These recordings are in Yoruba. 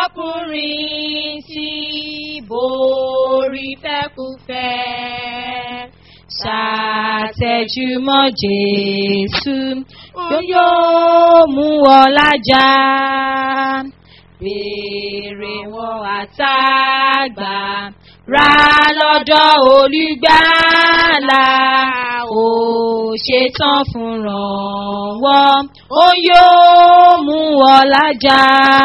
ọkùnrin tí borí fẹ́kúfẹ́ ṣàtẹ̀júmọ́ Jésù yóò mú ọ lájà béèrè wọn àtàgbà ra lọ́dọ̀ olùgbàlà ó ṣetán fún rànwọ́ ó yóò mú ọ lájà.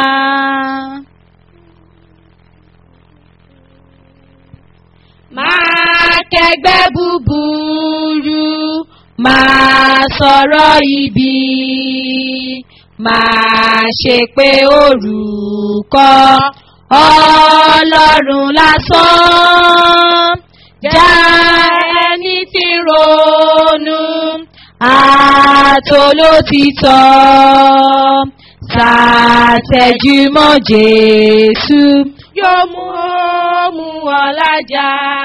máa kẹgbẹ́ búburú máa sọ̀rọ̀ ibi máa ṣe pé orúkọ ọlọ́run lásán já ẹni tí ronú àtolótìtọ́ ṣàtẹ̀júmọ́ Jésù yóò mú mú ọ lájà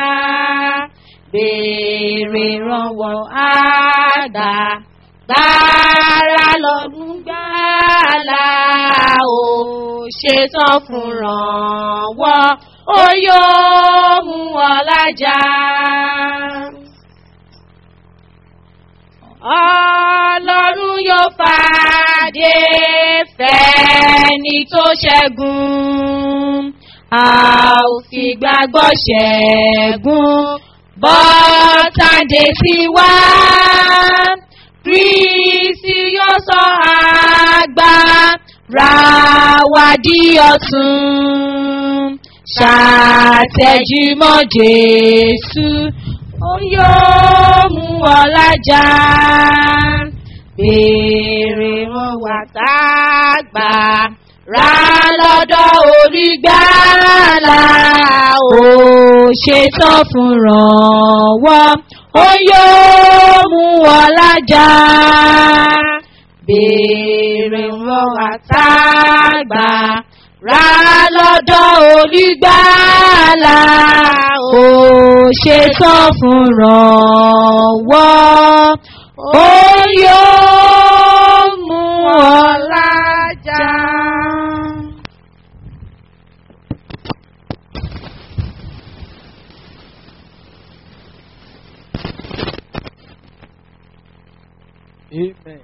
béèrè ìrànwọ́ àgbà gbára lọ́dún gbàlà ó ṣetán fún rànwọ́ ó yóò mú ọ lájà. Ọlọ́run yóò fàdé fẹ́ni tó ṣẹ́gun a ò fi gbàgbọ́ ṣẹ́gun bọ́tàdé sí wá. Kristi yóò sọ agbára wa di ọ̀tun. Ṣàtẹ̀júmọ́ Jésù, ó yóò mú ọ lájà. Béèrè wọn wà tá a gbà ra lọ́dọ̀ olùgbàlà ó ṣetán fún rànwọ́ ó yóò mú ọ lájà béèrè wọn àtàgbà ra lọ́dọ̀ olùgbàlà ó ṣetán fún rànwọ́ ó yóò mú ọ lájà. Amen.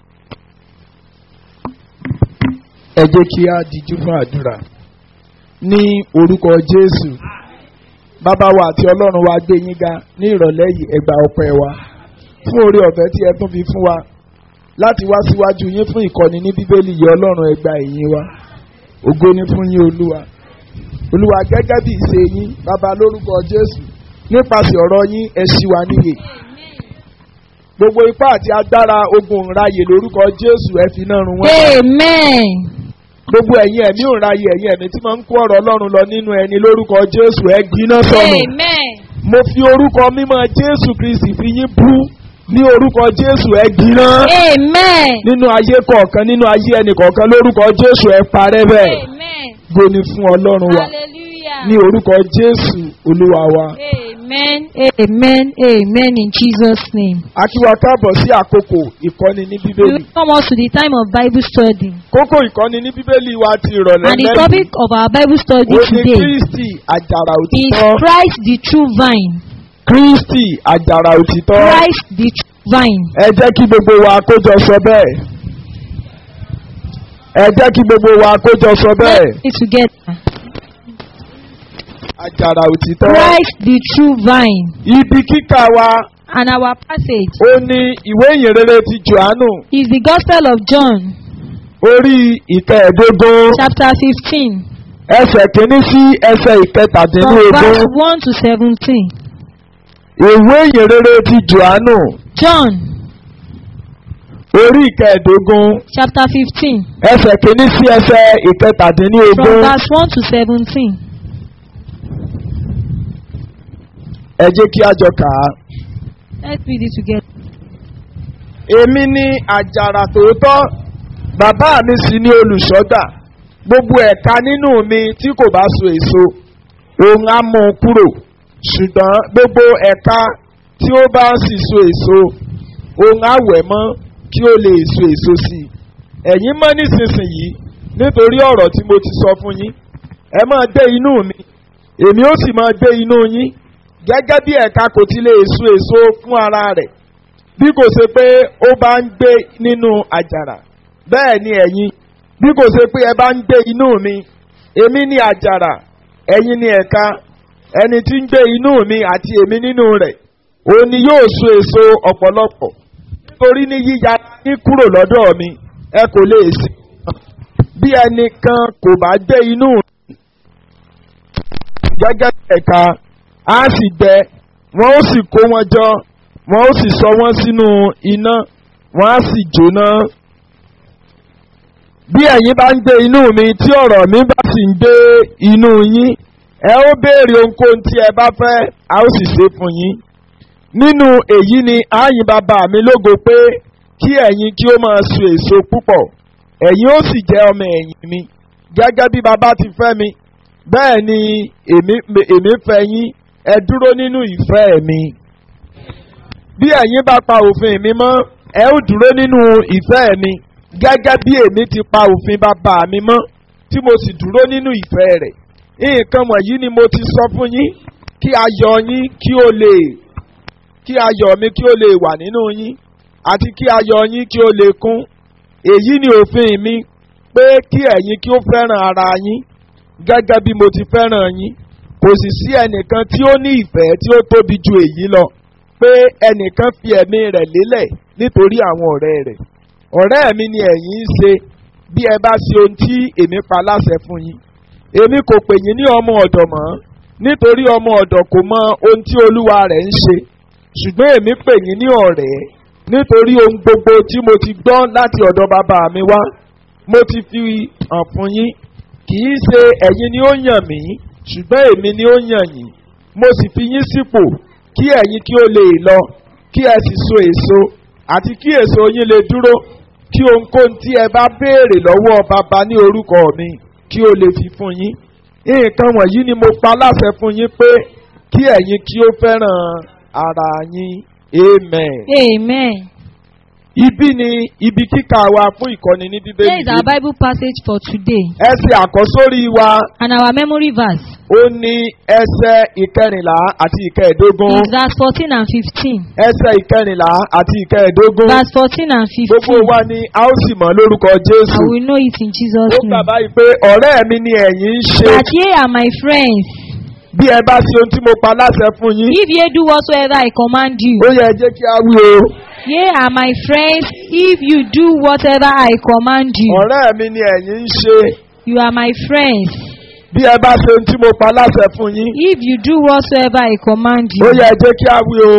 Ẹ jẹ́ kí a dijú fún àdúrà ní orúkọ Jésù. Bàbá wa àti Ọlọ́run wa gbé yín ga ní ìrọ̀lẹ́ yìí ẹgbà ọpẹ́ wa fún oore ọ̀fẹ́ tí ẹ tún fi fún wa láti wá síwájú yín fún ìkọ́ni ní Bíbélì yìí Ọlọ́run ẹgbà ìyìn wa. Ògo ni fún yín Olúwa. Olúwa gẹ́gẹ́ bí ìṣe yín bàbá lórúkọ Jésù nípasẹ̀ ọ̀rọ̀ yín ẹ ṣí wa níyè gbogbo ipá àti agbára ogun ìráyè lórúkọ jésù ẹ fi náà run wọn. Amen. gbogbo ẹ̀yin ẹ̀mí ìráyè ẹ̀yin ẹ̀mí tí máa ń kó ọ̀rọ̀ ọlọ́run lọ nínú ẹni lórúkọ jésù ẹ gbiná sọnù. Amen. mo fi orúkọ mímọ́ jésù kristi fi yín bú ní orúkọ jésù ẹ gbiná. Amen. nínú ayé kọ̀ọ̀kan nínú ayé ẹnì kọ̀ọ̀kan lórúkọ jésù ẹ parẹ́ bẹ́ẹ̀. Amen. gbóni fún ọlọ́run wa Hallelujah. ní orúkọ jésù olúwa wa. Amen. Amen. Amen. In Jesus' name. a kí wa káàbọ̀ sí àkókò ìkọ́ni ní We bíbélì. welcome us to the time of Bible study. kókó ìkọ́ni ní bíbélì wa ti ìrọ̀lẹ́ And the lẹ́yìn. topic of our Bible study ó ní today kristi àjàrà is òtítọ́. Christ the true vine. kristi àjàrà òtítọ́. Christ the true vine. ẹ jẹ́ kí gbogbo wa kójọ sọ bẹ́ẹ̀. ẹ jẹ́ kí gbogbo wa kójọ sọ bẹ́ẹ̀. Let's be together. àjàrà òtítọ́. Christ the true vine. ibi kíkà wa And our passage ó ní ìwé ìyìnrere ti johannu is the Gospel of John, orí ìkẹẹ̀ẹ́dógún chapter 15, ẹsẹ̀ kìíní sí ẹsẹ̀ from ìkẹtàdínlógún. verse 1 to 17. ìwé ìyìnrere ti johannu John, orí ìkẹẹ̀ẹ́dógún chapter 15, ẹsẹ̀ kìíní sí ẹsẹ̀ from ìkẹtàdínlógún. verse 1 to 17. ẹ jẹ́ kí a jọ kà á. Let's read it together. èmi ni àjàrà tòótọ́ bàbá mi sì ni olùṣọ́gbà gbogbo ẹ̀ka nínú mi tí kò bá so èso òun á mú un kúrò ṣùgbọ́n gbogbo ẹ̀ka tí ó bá sì so èso òun á wẹ̀ mọ́ kí ó lè so èso sí i ẹ̀yin mọ́ nísinsìnyí nítorí ọ̀rọ̀ tí mo ti sọ fún yín ẹ máa gbé inú mi èmi ó sì máa gbé inú yín gẹ́gẹ́ bí ẹ̀ka kò ti lè so èso fún ara rẹ̀ bí kò ṣe pé ó bá ń gbé nínú àjàrà bẹ́ẹ̀ ni ẹ̀yin bí kò ṣe pé ẹ bá ń gbé inú mi èmi ni àjàrà ẹ̀yin ni ẹ̀ka ẹni tí ń gbé inú mi àti èmi nínú rẹ̀ òun ni yóò so èso ọ̀pọ̀lọpọ̀ nítorí ní yíya yín kúrò lọ́dọ̀ mi ẹ kò lè sí bí ẹnìkan kò bá gbé inú mi gẹ́gẹ́ bí ẹ̀ka á sì gbẹ wọ́n ó sì kó wọn jọ wọ́n ó sì sọ wọ́n sínú iná wọ́n á sì jóná. bí ẹ̀yin bá ń gbé inú mi tí ọ̀rọ̀ mi bá sì ń gbé inú yín ẹ ó béèrè ohunkóhun tí ẹ bá fẹ́ a ó sì ṣe fún yín. nínú èyí ni ààyìn bàbá mi lógo pé kí ẹ̀yin kí ó máa so èso púpọ̀ ẹ̀yin ó sì jẹ́ ọmọ ẹ̀yìn mi gẹ́gẹ́ bí bàbá ti fẹ́ mi bẹ́ẹ̀ ni èmi èmi fẹ́ yín ẹ dúró nínú ìfẹ́ mi. bí ẹ̀yin bá pa òfin mi mọ́ ẹ ó dúró nínú ìfẹ́ mi gẹ́gẹ́ bí èmi ti pa òfin bàbá mi mọ́ tí mo sì dúró nínú ìfẹ́ rẹ̀. nǹkan wọ̀nyí ni mo ti sọ fún yín kí ayọ̀ yín kí ó lè kí ayọ̀ mi kí ó lè wà nínú yín àti kí ayọ̀ yín kí ó lè kún. èyí ni òfin mi pé kí ẹ̀yin kí ó fẹ́ràn ara yín gẹ́gẹ́ bí mo ti fẹ́ràn yín kò sì sí ẹnìkan tí ó ní ìfẹ́ tí ó tóbi ju èyí lọ pé ẹnìkan fi ẹ̀mí rẹ̀ lélẹ̀ nítorí àwọn ọ̀rẹ́ rẹ̀ ọ̀rẹ́ mi ni ẹ̀yin ń ṣe bí ẹ bá ṣe ohun tí èmi pa láṣẹ fún yín èmi kò pè yín ní ọmọ ọ̀dọ̀ mọ́ nítorí ọmọ ọ̀dọ̀ kò mọ ohun tí olúwa rẹ̀ ń ṣe ṣùgbọ́n èmi pè yín ní ọ̀rẹ́ nítorí ohun gbogbo tí mo ti gbọ́ láti ọ̀dọ̀ bàbá mi wá mo ti fi hàn fún yín kì í ṣe ẹ̀yin ni ó yàn mí ṣùgbọ́n èmi ni ó yàn yín mo sì fi yín sípò kí ẹ̀yin kí ó lè lọ kí ẹ sì so èso àti kí èso yín lè dúró kí ohunkóhun tí ẹ bá béèrè lọ́wọ́ bàbá ní orúkọ mi kí ó lè fi fún yín nǹkan wọ̀nyí ni mo pa láṣẹ fún yín pé kí ẹ̀yin kí ó fẹ́ràn ara yín amen. Amen. Ibi ni ibi kíkà wa fún ìkọ́ni ní Here bíbélì. is our Bible passage for today. Ẹsẹ̀ àkọ́sórí wa And our memory verse ó ní ẹsẹ̀ ìkẹrìnlá àti ìkẹẹ̀dógún. is verse 14 and 15. Ẹsẹ̀ ìkẹrìnlá àti ìkẹẹ̀dógún. Verse 14 and Gbogbo 15. wa ni a ó sì mọ̀ lórúkọ Jésù. I will know it in Jesus' Ó gbà name. báyìí pé ọ̀rẹ́ mi ni ẹ̀yin ń ṣe. That ye are my friends, Bí ẹ bá ṣe ohun tí mo pa láṣẹ fún yín. if ye do whatsoever I command you. Ó yẹ jẹ́ kí a wí o. Ye are my friends, if you do whatever I command you. Ọ̀rẹ́ mi ni ẹ̀yin ń ṣe. You are my friends, Bí ẹ bá ṣe ohun tí mo pa láṣẹ fún yín. if you do whatsoever I command Ó you. yẹ jẹ́ kí a wí o.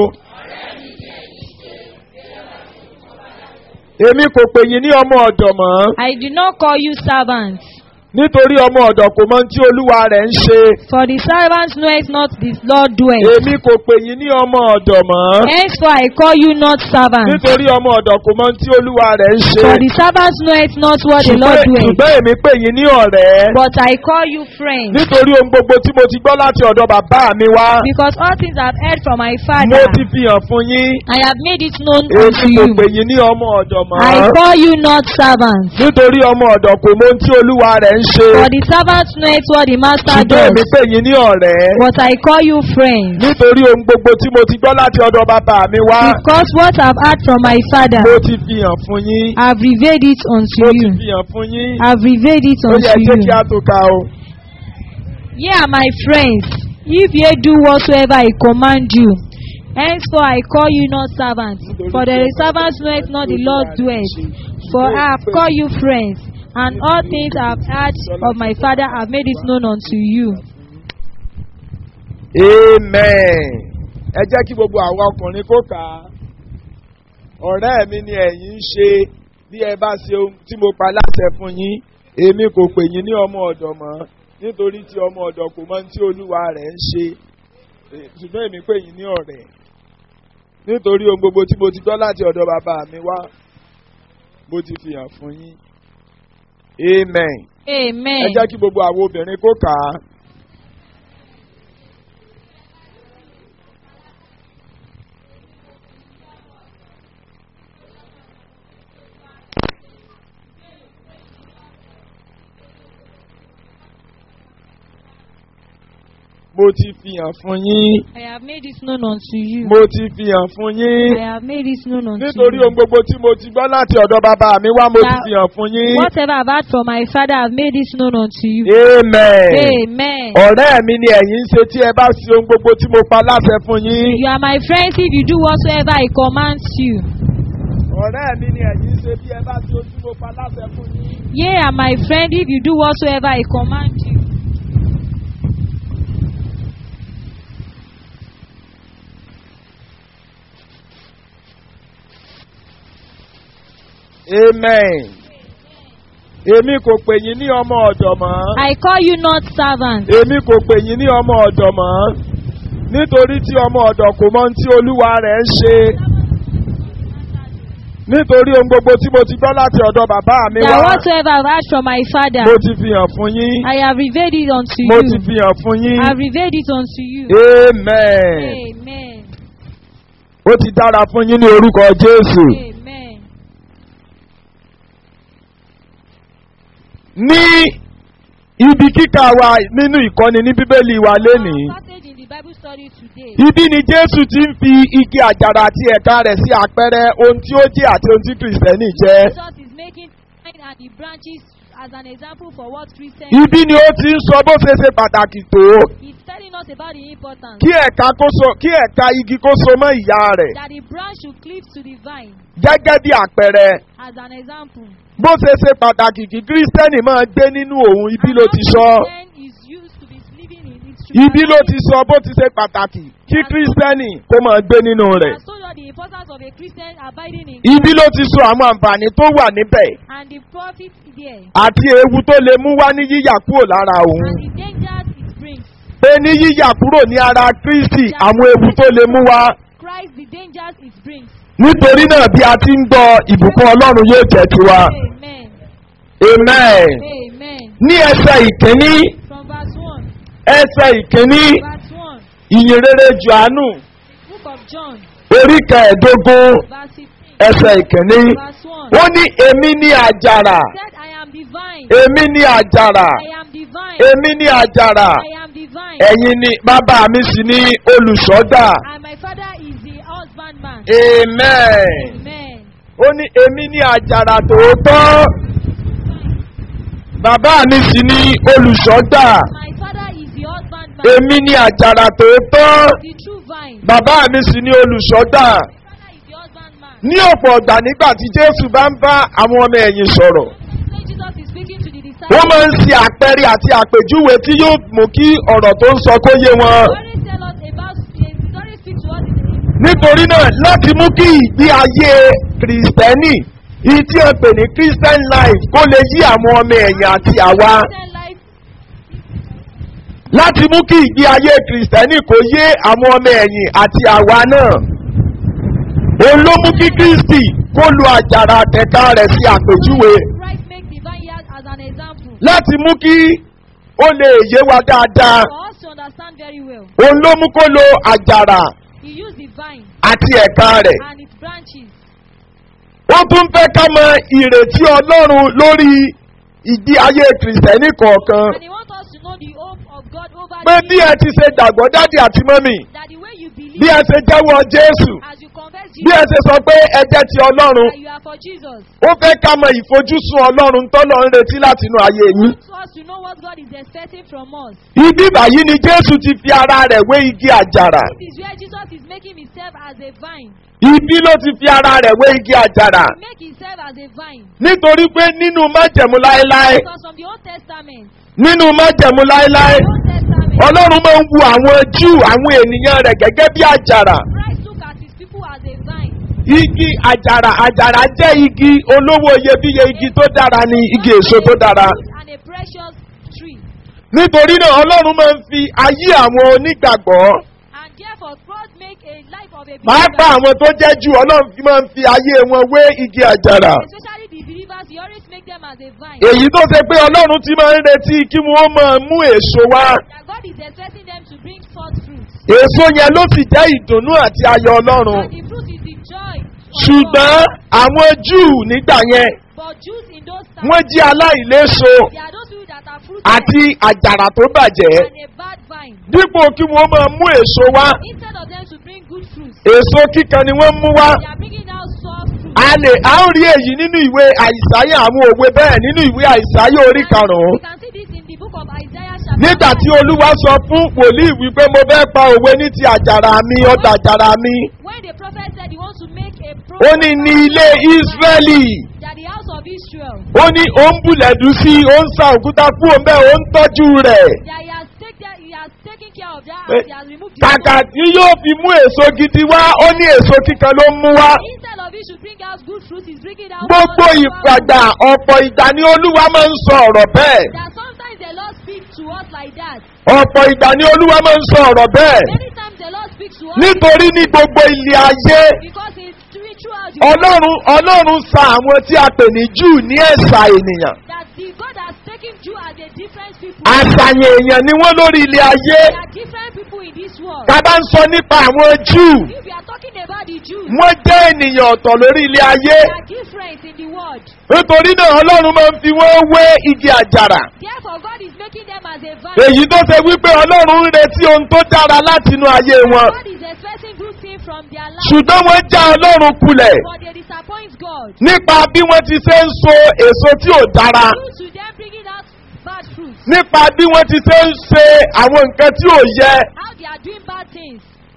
Èmi kò pè yín ní ọmọ ọ̀dọ̀ mọ́. I do not call you servants, Nítorí ọmọ ọ̀dọ̀ kò mọ ohun tí olúwa rẹ̀ ń ṣe. for the servants knoweth not the Lord doeth. Èmi kò pè yín ní ọmọ ọ̀dọ̀ mọ́. Henceforth I call you not servants, Nítorí ọmọ ọ̀dọ̀ kò mọ ohun tí olúwa rẹ̀ ń ṣe. for the servants knoweth not what the Lord Ṣùgbọ́n doeth. ṣùgbọ́n èmi pè yín ní ọ̀rẹ́. But I call you friends, Nítorí ohun gbogbo tí mo ti gbọ́ láti ọ̀dọ̀ bàbá mi wá. because all things I have heard from my Mo Father, ti fi hàn fún yín. I have made it known Èmi unto kò you. pè yín ní ọmọ ọ̀dọ̀ mọ́. I call you not servants, Nítorí ọmọ ọ̀dọ̀ kò mọ ohun tí olúwa rẹ̀ ń ṣe. for the servants knoweth what the master Ṣùgbọ́n does. èmi pè yín ní ọ̀rẹ́. But I call you friends, Nítorí ohun gbogbo tí mo ti gbọ́ láti ọ̀dọ̀ bàbá mi wá. because what I've heard from my Father, Mo ti fi hàn fún yín. I've revealed it unto Mo ti you. fi hàn fún yín. I've revealed it Ó yẹ unto jẹ́ kí you. a tó ka o. Ye are my friends, if ye do whatsoever I command you. Henceforth I call you not servants, for the servants knoweth not the Lord doeth. For I have called you friends, and all things I have heard of my Father have made it known unto you. Amen. Ẹ jẹ́ kí gbogbo àwọn ọkùnrin kó kà á. Ọ̀rẹ́ mi ni ẹ̀yin ń ṣe bí ẹ bá ṣe ohun tí mo pa láṣẹ fún yín. Èmi kò pè yín ní ọmọ ọ̀dọ̀ mọ́ nítorí tí ọmọ ọ̀dọ̀ kò mọ ohun tí olúwa rẹ̀ ń ṣe. Eh, Ṣùgbọ́n èmi pè yín ní ọ̀rẹ́. Nítorí ohun gbogbo tí mo ti gbọ́ láti ọ̀dọ̀ bàbá mi wá, mo ti fi hàn fún yín. Amen. Ẹ Amen. jẹ́ kí gbogbo àwọn obìnrin kó kà á. mo ti fi hàn fún yín I have made this known unto you. mo ti fi hàn fún yín I have made this known unto nítorí you. ohun gbogbo tí mo ti gbọ́ láti ọ̀dọ̀ bàbá mi wá mo ti That- fi hàn fún yín. Whatever I've heard from my Father, I've made this known unto you. amen. Amen. ọ̀rẹ́ mi ni ẹ̀yin ń ṣe tí ẹ bá ṣe ohun gbogbo tí mo pa láṣẹ fún yín. You are my friends if you do whatsoever I command you. ọ̀rẹ́ mi ni ẹ̀yin ń ṣe bí ẹ bá ṣe ohun tí mo pa láṣẹ fún yín. Ye are my friend if you do whatsoever I command you. amen. èmi kò pè yín ní ọmọ ọ̀dọ̀ mọ́. I call you not servant. èmi kò pè yín ní ọmọ ọ̀dọ̀ mọ́. nítorí tí ọmọ ọ̀dọ̀ kò mọ ohun tí olúwa rẹ̀ ń ṣe. nítorí ohun gbogbo tí mo ti gbọ́ láti ọ̀dọ̀ bàbá mi That wá. whatsoever I've heard from my Father, mo ti fi hàn fún yín. I have revealed it unto mo you. ti fi hàn fún yín. I have revealed it unto you. amen. Amen. ó ti dára fún yín ní orúkọ jésù. Amen. ní ibi kíkà wa nínú ìkọ́ni ní bíbélì wa lénìí. Our passage in the Bible study today. ibi ni jésù ti ń fi igi àjàrà àti ẹ̀ka rẹ̀ sí àpẹẹrẹ ohun tí ó jẹ́ àti ohun tí kìrìsìtẹ́nì jẹ́. Jesus is making vine and the branches as an example for what Christians. ibi ni ó ti ń sọ bó ṣe ṣe pàtàkì tó He's telling us about the importance kí ẹ̀ka kó so kí ẹ̀ka igi kó so mọ́ ìyá rẹ̀ that the branch should cleave to the vine gẹ́gẹ́ bí àpẹẹrẹ as an example. bó ṣe ṣe pàtàkì kí kìrìsìtẹ́nì máa gbé nínú òun ibi ló ti sọ Then is used to be living in it. ibi ló ti sọ bó ti ṣe pàtàkì kí kìrìsìtẹ́nì kó máa gbé nínú rẹ̀ Has told you the importance of a Christian abiding in ibi ló ti sọ àwọn àǹfààní tó wà níbẹ̀ and the profit there àti ewu tó lè mú wá ní yíyà kúrò lára òun and the dangers it brings. pé ní yíyà kúrò ní ara kristi àwọn ewu tó lè mú wá Christ the dangers it brings. nítorí náà bí a ti ń gbọ́ ìbùkún ọlọ́run yóò jẹ́ tiwa Amen. amen Amen. ní ẹsẹ̀ ìkíní From verse 1. ẹsẹ̀ ìkíní Verse 1. ìyìn rere johannu Book of John. orí kẹẹ̀ẹ́dógún Verse 15. ẹsẹ̀ ìkíní Verse 1. ó ní èmi ní àjàrà said, I am divine. èmi ní àjàrà I am divine. èmi ní àjàrà I am divine. ẹ̀yin ni bàbá mi sì ní olùṣọ́dà And my father is the husbandman. amen Amen. ó ní èmi ní àjàrà tòótọ́ bàbá mi sì ní olùṣọ́dà My father is the husbandman. èmi ní àjàrà tòótọ́ The true vine. bàbá mi sì ní olùṣọ́dà My father is the husbandman. ní ọ̀pọ̀ ọ̀gbà nígbà tí jésù bá ń bá àwọn ọmọ ẹ̀yìn sọ̀rọ̀ When Jesus is speaking to the wọ́n disciples, máa ń ṣe àpẹẹrẹ àti àpèjúwe tí yóò mú kí ọ̀rọ̀ tó ń sọ kó yé wọn. he always tell us about, he always speak to us in nítorí náà láti mú kí ìgbé ayé kìrìsìtẹ́nì ìyí tí a pè ní christian life kó lè yí àwọn ọmọ ẹ̀yìn àti àwa Christian life. láti mú kí ìgbé ayé kìrìsìtẹ́nì kó yé àwọn ọmọ ẹ̀yìn àti àwa náà òun ló mú kí kristi kó lu àjàrà àtẹ̀ká rẹ̀ sí àpèjúwe Christ make the vineyard as an example. láti mú kí ó lè yé wa dáadáa For us to understand very well. òun ló mú kó lo àjàrà He used the vine àti ẹ̀ka rẹ̀ and its branches. ó tún fẹ́ ká mọ ìrètí ọlọ́run lórí ìdí ayé kìrìsìtẹ́nì kọ̀ọ̀kan And he wants us to know the hope of God over pé the bí ẹ ti ṣe gbàgbọ́ dáàdì àti mọ́mì that the way you believe bí ẹ ṣe jẹ́wọ́ jésù as you confess bí ẹ Jesus ṣe sọ pé ẹ jẹ́ ti ọlọ́run that you are for Jesus. ó fẹ́ ká mọ ìfojúsùn ọlọ́run tọ́lọ́ ń retí láti inú ayé yín. He wants us to know what God is expecting from us. ibi báyìí ni jésù ti fi ara rẹ̀ wé igi àjàrà This is where Jesus is making himself as a vine. ibi ló ti fi ara rẹ̀ wé igi àjàrà He make himself as a vine. nítorí pé nínú májẹ̀mú láéláé Because from the Old Testament, nínú májẹ̀mú láéláé the Old Testament, ọlọ́run máa ń wu àwọn júù àwọn ènìyàn rẹ̀ gẹ́gẹ́ bí àjàrà Christ look at his people as a vine. igi àjàrà àjàrà jẹ́ igi olówó iyebíye igi tó dára ni igi èso tó dára And a precious tree. nítorí náà ọlọ́run máa ń fi ayé àwọn onígbàgbọ́ And therefore, God make a life of a máa pa believer. àwọn tó jẹ́ jù ọlọ́run fi máa ń fi ayé wọn wé igi àjàrà Especially the believers, he always make them as a vine. èyí tó ṣe pé ọlọ́run ti máa ń retí kí wọ́n máa mú èso wá That God is expecting them to bring forth fruit. èso yẹn ló sì jẹ́ ìdùnnú àti ayọ̀ ọlọ́run And the fruit is the joy. for ṣùgbọ́n God. àwọn júù nígbà yẹn But Jews in those times, wọ́n jí aláìléso they are those people that are fruit àti àjàrà tó bàjẹ́ and a bad vine. vine. dípò kí wọ́n máa mú èso wá Instead of them to bring good fruits, èso kíkan ni wọ́n mú wá. they are bringing out soft fruits. a lè a ó rí èyí nínú ìwé àìsáyà àwọn òwe bẹ́ẹ̀ nínú ìwé àìsáyà orí karùn-ún. We can see this in the book of Isaiah chapter nígbà tí 9. olúwa sọ fún wòlíì wípé mo fẹ́ pa òwe ní ti àjàrà mi ọ̀dà àjàrà mi. When the prophet said he wants to make a ó prophet ní ní ilé ísírẹ́lì. that the house of Israel, ó ní ó ń bùlẹ̀dù sí i ó ń sa òkúta kú òun bẹ́ẹ̀ ó ń tọ́jú rẹ̀. that he has taken, he has taken care of that Eh, house, he has removed the kàkà stone. tí yóò fi mú èso gidi wá ó ní èso kíkan ló ń mú wá. Instead of it should bring out good fruits, he's bringing out gbogbo soft fruits. ìpàgbà ọ̀pọ̀ ìgbà ni olúwa máa ń sọ ọ̀rọ̀ bẹ́ẹ̀. That sometimes the Lord speaks to us like that. ọ̀pọ̀ ìgbà ni olúwa máa ń sọ ọ̀rọ̀ bẹ́ẹ̀. Many times the Lord speaks to us nítorí ní gbogbo ilé ayé because it's through- throughout the world ọlọ́run ọlọ́run sa àwọn tí a pè ní júù ní ẹ̀sà ènìyàn. that the God has taken Jew as a different people. àṣàyàn èèyàn ni wọ́n lórí ilé ayé. There are different people in this world. ká bá ń sọ nípa àwọn júù If we are talking about the Jews, wọ́n jẹ́ ènìyàn ọ̀tọ̀ lórí ilé ayé. they are different in the world. nítorí náà ọlọ́run máa ń fi wọ́n wé igi àjàrà. Therefore, God is making them as a vine. èyí tó ṣe wípé ọlọ́run ń retí ohun tó dára látinú ayé wọn. God is expecting good things from their life, ṣùgbọ́n wọ́n já ọlọ́run kulẹ̀ but they disappoint God. nípa bí wọ́n ti ṣe ń so èso tí ò dára. Due to them bringing out bad fruits, nípa bí wọ́n ti ṣe ń ṣe àwọn nǹkan tí ò yẹ. how they are doing bad things.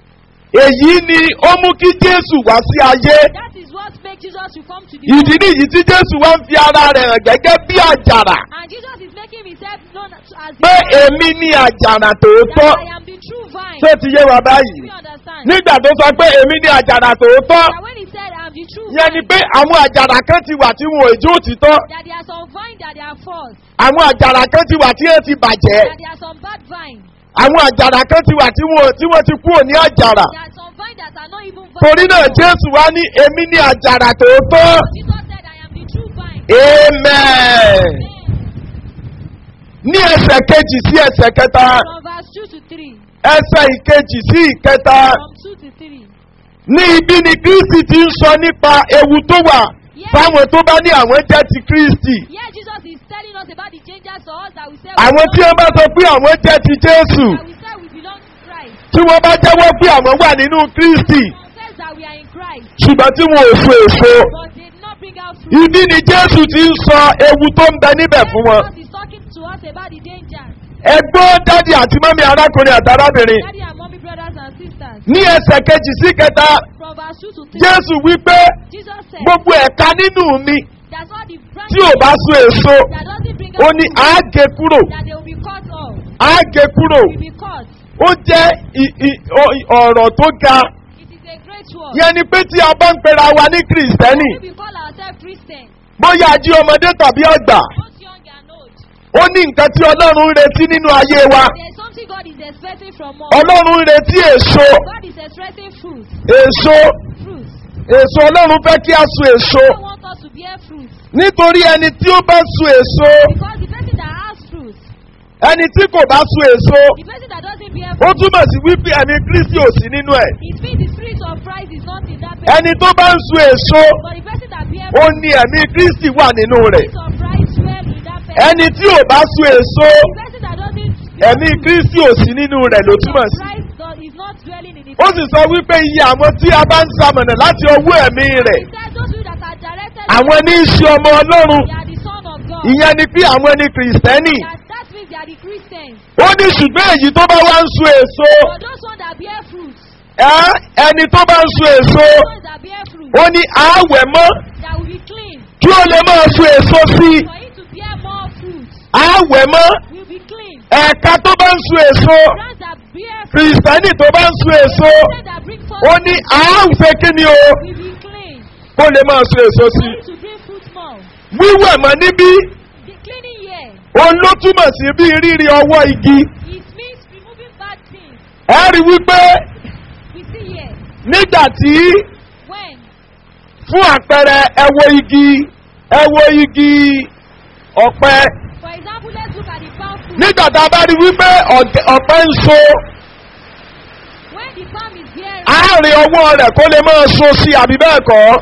èyí ni ó mú kí jésù wá sí ayé. That is what makes Jesus to come to the ìdí world. nìyí tí jésù wá ń fi ara rẹ̀ hàn gẹ́gẹ́ bí àjàrà. And Jesus is making himself known as the pé vine, èmi ni àjàrà tòótọ́. that I am the true vine. tó ti yé wa báyìí. We understand. nígbà tó sọ pé èmi ni àjàrà tòótọ́. That when he said, I am the true yẹn ni vine, pé àwọn àjàrà kan ti wà tí wọn ò jó òtítọ́. that there are some vine that they are false, àwọn àjàrà kan ti wà tí wọn ti bàjẹ́. that there are some bad vine, àwọn àjàrà kan ti wà tí wọn tí wọn ti kúrò ní àjàrà. there are some vine that are not even vine. torí náà jésù wá ní èmi ní àjàrà tòótọ́. Jesus said, I am the true vine. amen. ní ẹsẹ̀ kejì sí ẹsẹ̀ kẹta From verse 2 to 3. ẹsẹ̀ ìkejì sí ìkẹta From 2 to 3. ní ibi ni kristi ti ń sọ nípa ewu tó wà fáwọn tó bá ní àwọn jẹ́ ti kristi. Here Jesus is telling us about the dangers to us that we say àwọn tí wọ́n bá sọ pé àwọn jẹ́ ti jésù that we say we belong to Christ. tí wọ́n bá jẹ́wọ́ pé àwọn wà nínú kristi Confess that we are in Christ, ṣùgbọ́n tí wọn ò so èso. but they did not bring out fruit. ibi ni jésù ti ń sọ ewu tó ń bẹ níbẹ̀ fún wọn. Jesus is talking to us about the dangers. ẹgbọ́n dádì àti mọ́mí arákùnrin àti arábìnrin Daddy and mommy, brothers and sisters. ní ẹsẹ̀ kejì sí kẹta From verse 2 to 3. jésù wípé Jesus said, gbogbo ẹ̀ka nínú mi That's all the branches tí ò bá so èso that doesn't bring ó out ní fruit, àágé kúrò that they will be cut off. àágé kúrò Will be cut. ó jẹ́ i- i- o- ọ̀rọ̀ tó ga It is a great word. yẹn ni pé tí a bá ń pera wa ní kìrìsìtẹ́nì We call ourselves Christians, bóyá ají ọmọdé tàbí ọgbà both young and old. ó ní nǹkan tí ọlọ́run ń retí nínú ayé wa There is something God is expecting from us. ọlọ́run ń retí èso God is expecting fruit. èso Fruit. èso ọlọ́run fẹ́ kí a so èso God wants us to bear fruit. nítorí ẹni tí ó bá so èso Because the person that has fruit, ẹni tí kò bá so èso the person that doesn't bear ó fruit, túmọ̀ sí wípé ẹ̀mí kristi ò sí nínú ẹ̀ it means the spirit of Christ is not in that person. ẹni tó bá ń so èso But the person that bear ó fruit, ní ẹ̀mí kristi wà nínú rẹ̀ the spirit of Christ dwell in that person. ẹni tí ò bá so èso The person that doesn't bear ẹ̀mí fruit, kristi ò sí nínú rẹ̀ ló the spirit túmọ̀ of sí. Christ does- is not dwelling in the ó sì sọ wípé iye àwọn tí a bá ń samọ̀nà láti ọwọ́ ẹ̀mí rẹ̀ He said those people that are directed àwọn ní í ṣe ọmọ ọlọ́run they are the son of God. ìyẹn ni pé àwọn ní kìrìsìtẹ́nì That, that means they are the Christians. ó ní ṣùgbọ́n èyí tó bá wá ń so èso For those ones that bear fruit, ẹ́ ẹni tó bá ń so èso those ones that bear fruit, ó ní àáwẹ̀ mọ́ that will be clean. kí ó lè máa so èso sí i For it to bear more fruit, àáwẹ̀ mọ́ will be clean. ẹ̀ka tó bá ń so èso Plants that bear fruit, kìrìsìtẹ́nì tó bá ń so èso plants that bring forth ó ní àáwẹ̀ kí ni o will be clean. kó lè máa so èso For sí i it to bring fruit more. wíwẹ̀ mọ́ níbí The cleaning here, òun ló túmọ̀ sí bí rírí ọwọ́ igi it means removing bad things. ẹ rí wípé We see here, nígbà tí when, fún àpẹẹrẹ ẹwo igi ẹwo igi ọ̀pẹ for example, let's look at the palm fruit. nígbà tá a bá rí wípé ọ̀gẹ- ọ̀pẹ ń so When the palm is bearing, àárín ọwọ́ rẹ̀ kó lè máa so sí àbí bẹ́ẹ̀ kọ́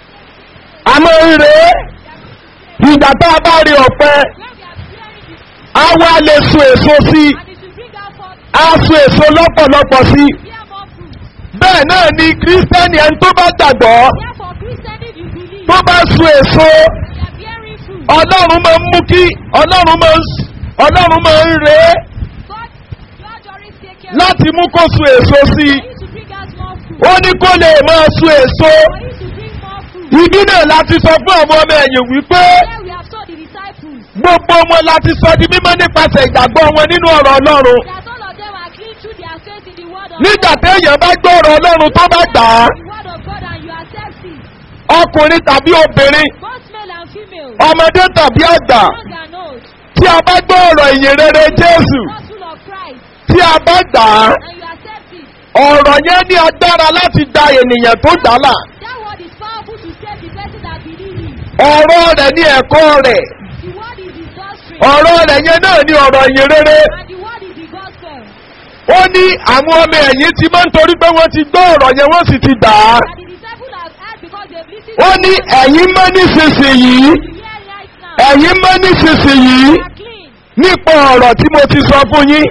a máa ń rè é ìgbà tá a bá rí ọ̀pẹ when we are bearing the á wá lè so èso sí and it will bring out forth á so èso lọ́pọ̀lọpọ̀ sí i. bear more fruit. bẹ́ẹ̀ náà ni kírísítẹ́nì ẹni tó bá gbàgbọ́ Therefore, Christian, if you believe, tó bá so èso you are bearing fruit. ọlọ́run máa ń mú kí ọlọ́run máa ń s- ọlọ́run máa ń rè é God, God always take care láti mú kó so èso sí i. for you to bring out more fruit. ó ní kó lè máa so èso. For you to bring more fruit. ibi náà láti sọ fún àwọn ọmọ ẹ̀yìn wípé Here we have told the disciples gbogbo wọn láti sọ di mímọ́ nípasẹ̀ ìgbàgbọ́ wọn nínú ọ̀rọ̀ ọlọ́run. that all of them are clean through their faith in the word of nígbà God. téèyàn bá gbọ́ ọ̀rọ̀ ọlọ́run tó bá gbà á The word of God and you accept it. ọkùnrin tàbí obìnrin Both male and female. ọmọdé tàbí àgbà Young and old. tí a bá gbọ́ ọ̀rọ̀ ìyìn rere jésù Gospel of Christ. tí a bá gbà á And you accept it. ọ̀rọ̀ yẹn ní agbára láti da ènìyàn tó gbà là That word is powerful to save the person that believes it. ọ̀rọ̀ rẹ̀ ní ẹ̀kọ́ rẹ̀ The word is his doctrine. ọ̀rọ̀ rẹ̀ yẹn náà ní ọ̀rọ̀ ìyìn rere And the word is the gospel. ó ní àwọn ọmọ ẹ̀yìn ti máa ń torí pé wọ́n ti gbọ́ ọ̀rọ̀ yẹn wọ́n sì ti gbà á And the disciples have heard because they've listened ó ní ẹ̀yin mọ́ nísinsìnyí to hear right now. ẹ̀yin mọ́ nísinsìnyí They are clean. nípa ọ̀rọ̀ tí mo ti sọ fún yín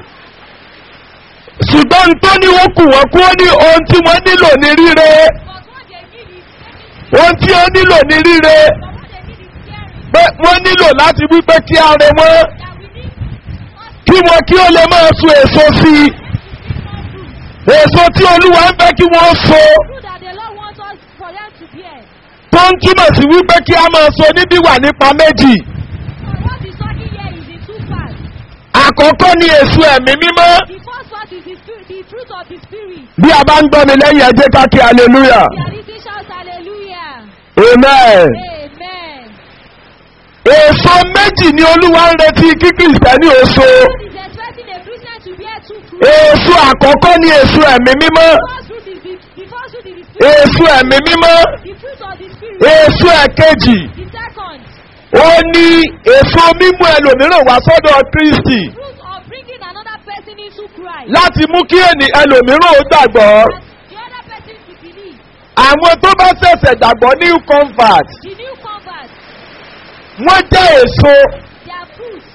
ṣùgbọ́n tó ní wọ́n kù wọ́n kú ó ní ohun tí wọ́n nílò ní ríre But what they need is taking ohun tí ó nílò ní ríre But what they need is hearing. pé wọ́n nílò láti wí pé kí ara wọn That we need us kí wọn kí ó lè máa so èso sí i to bring more fruit. èso tí olúwa ń fẹ́ kí wọ́n so Fruit that the Lord wants us for them to bear. tó ń túmọ̀ sí wípé kí a máa so níbí wà nípa méjì But what is talking here is in two parts. àkọ́kọ́ ní èso ẹ̀mí mímọ́ The first part is the, spirit, the fruit of the Spirit. bí a bá ń gbọ́ mi lẹ́yìn ẹjẹ́ ká kí hallelujah The Alice shouts hallelujah. amen. Amen. èso méjì ni olúwa ń retí kí kìrìsìtẹ́nì ó so God is expecting a Christian to bear two fruits. èso àkọ́kọ́ ní èso ẹ̀mí mímọ́ The first fruit is the, the first fruit is the spirit. èso ẹ̀mí mímọ́ The fruit of the spirit. èso ẹ̀kejì The second, ó ní èso mímú ẹlòmíràn wá sọ́dọ̀ kristi fruit of bringing another person into Christ. láti mú kí ènì ẹlòmíràn ó gbàgbọ́ And the other person to believe. àwọn tó bá ṣẹ̀ṣẹ̀ gbàgbọ́ new convert The new convert, wọ́n jẹ́ èso their fruit.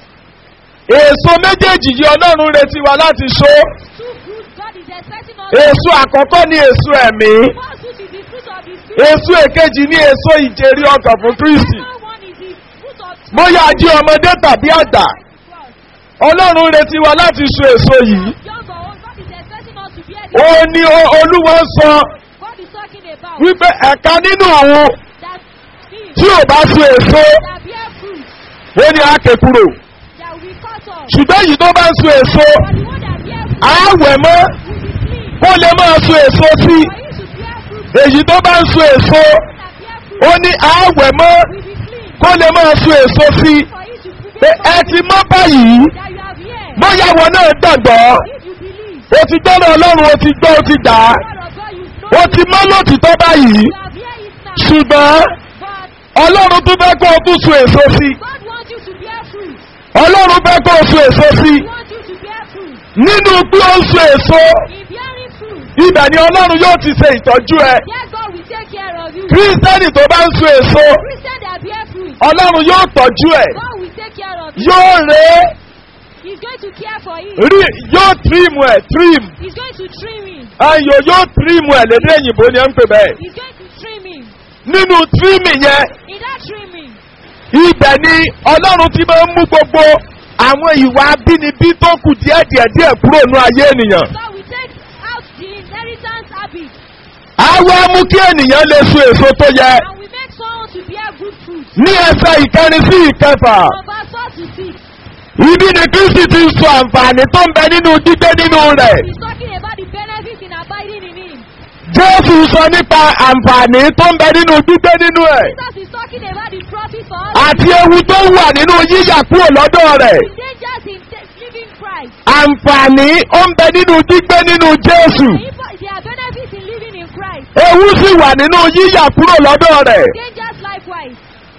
èso méjèèjì yìí ọlọ́run retí wa láti so Two fruits God is expecting us. èso àkọ́kọ́ ní èso ẹ̀mí The first fruit is the fruit of the spirit. èso èkejì ní èso ìjèrè ọkàn fún kristi The second one is the fruit of bóyá jí ọmọdé tàbí àgbà trust. ọlọ́run retí wa láti so èso yìí Young or old, God is expecting us to bear ó the ní o- olúwa ń sọ God is talking about wípé ẹ̀ka nínú òun that seed tí ò bá so èso that bear fruit ó ní àáké kúrò that will cut off. ṣùgbọ́n èyí tó bá ń so èso But the one that bear fruit àáwẹ̀ mọ́ will be clean. kó lè máa so èso sí For you to bear fruit èyí tó bá ń so èso that bear fruit ó ní àáwẹ̀ mọ́ will be clean. kó lè máa so èso sí For you to pé bear ẹ ti mọ́ báyìí that you have here. bóyá wọn náà gbàgbọ́ If you believe o ti gbọ́dọ̀ ọlọ́run o ti gbọ́ o ti dà á the word of God, you know o ti mọ́ lòtítọ́ báyìí you have here it now. ṣùgbọ́n But ọlọ́run tún fẹ́ kó o tún so èso sí God wants you to bear fruit. ọlọ́run fẹ́ kó o so èso sí He wants you to bear fruit. nínú pé ó ń so èso In bearing fruit, ibẹ̀ ni ọlọ́run yóò ti ṣe ìtọ́jú ẹ yes, God will take care of you. kírísítẹ́nì tó bá ń so èso Christian that bear fruit, ọlọ́run yóò tọ́jú ẹ God will take care of you. yóò rè é He's going to care for you. rí yóò tírìmù ẹ tírìmù He's going to trim him. ayò yóò tírìmù ẹ lédè òyìnbó ni ẹ ń pè bẹ́ẹ̀ He's going to trim him. nínú tírìmù yẹn In that trimming, ibẹ̀ ni ọlọ́run ti máa ń mú gbogbo àwọn ìwà abínibí tó kù díẹ̀ díẹ̀ díẹ̀ kúrò ní ayé ènìyàn. God will take out the inheritance habit àwa mú kí ènìyàn lè so èso tó yẹ and we make someone to bear good fruit. ní ẹsẹ̀ ìkẹrin sí ìkẹfà. From verse 4 to 6, ibi ni kristi ti sọ àǹfààní tó ń bẹ nínú gbígbé nínú rẹ̀. he's talking about the benefits in abiding in him. jésù sọ nípa àǹfààní tó ń bẹ nínú gbígbé nínú ẹ̀. Jesus is talking about the profit for us. àti ewu tó wà nínú yíyà kúrò lọ́dọ̀ rẹ̀. The dangers in t- living Christ. àǹfààní ó ń bẹ nínú gbígbé nínú jésù. If there are benefits in living in Christ. ewu sì wà nínú yíyà kúrò lọ́dọ̀ rẹ̀. Dangers likewise.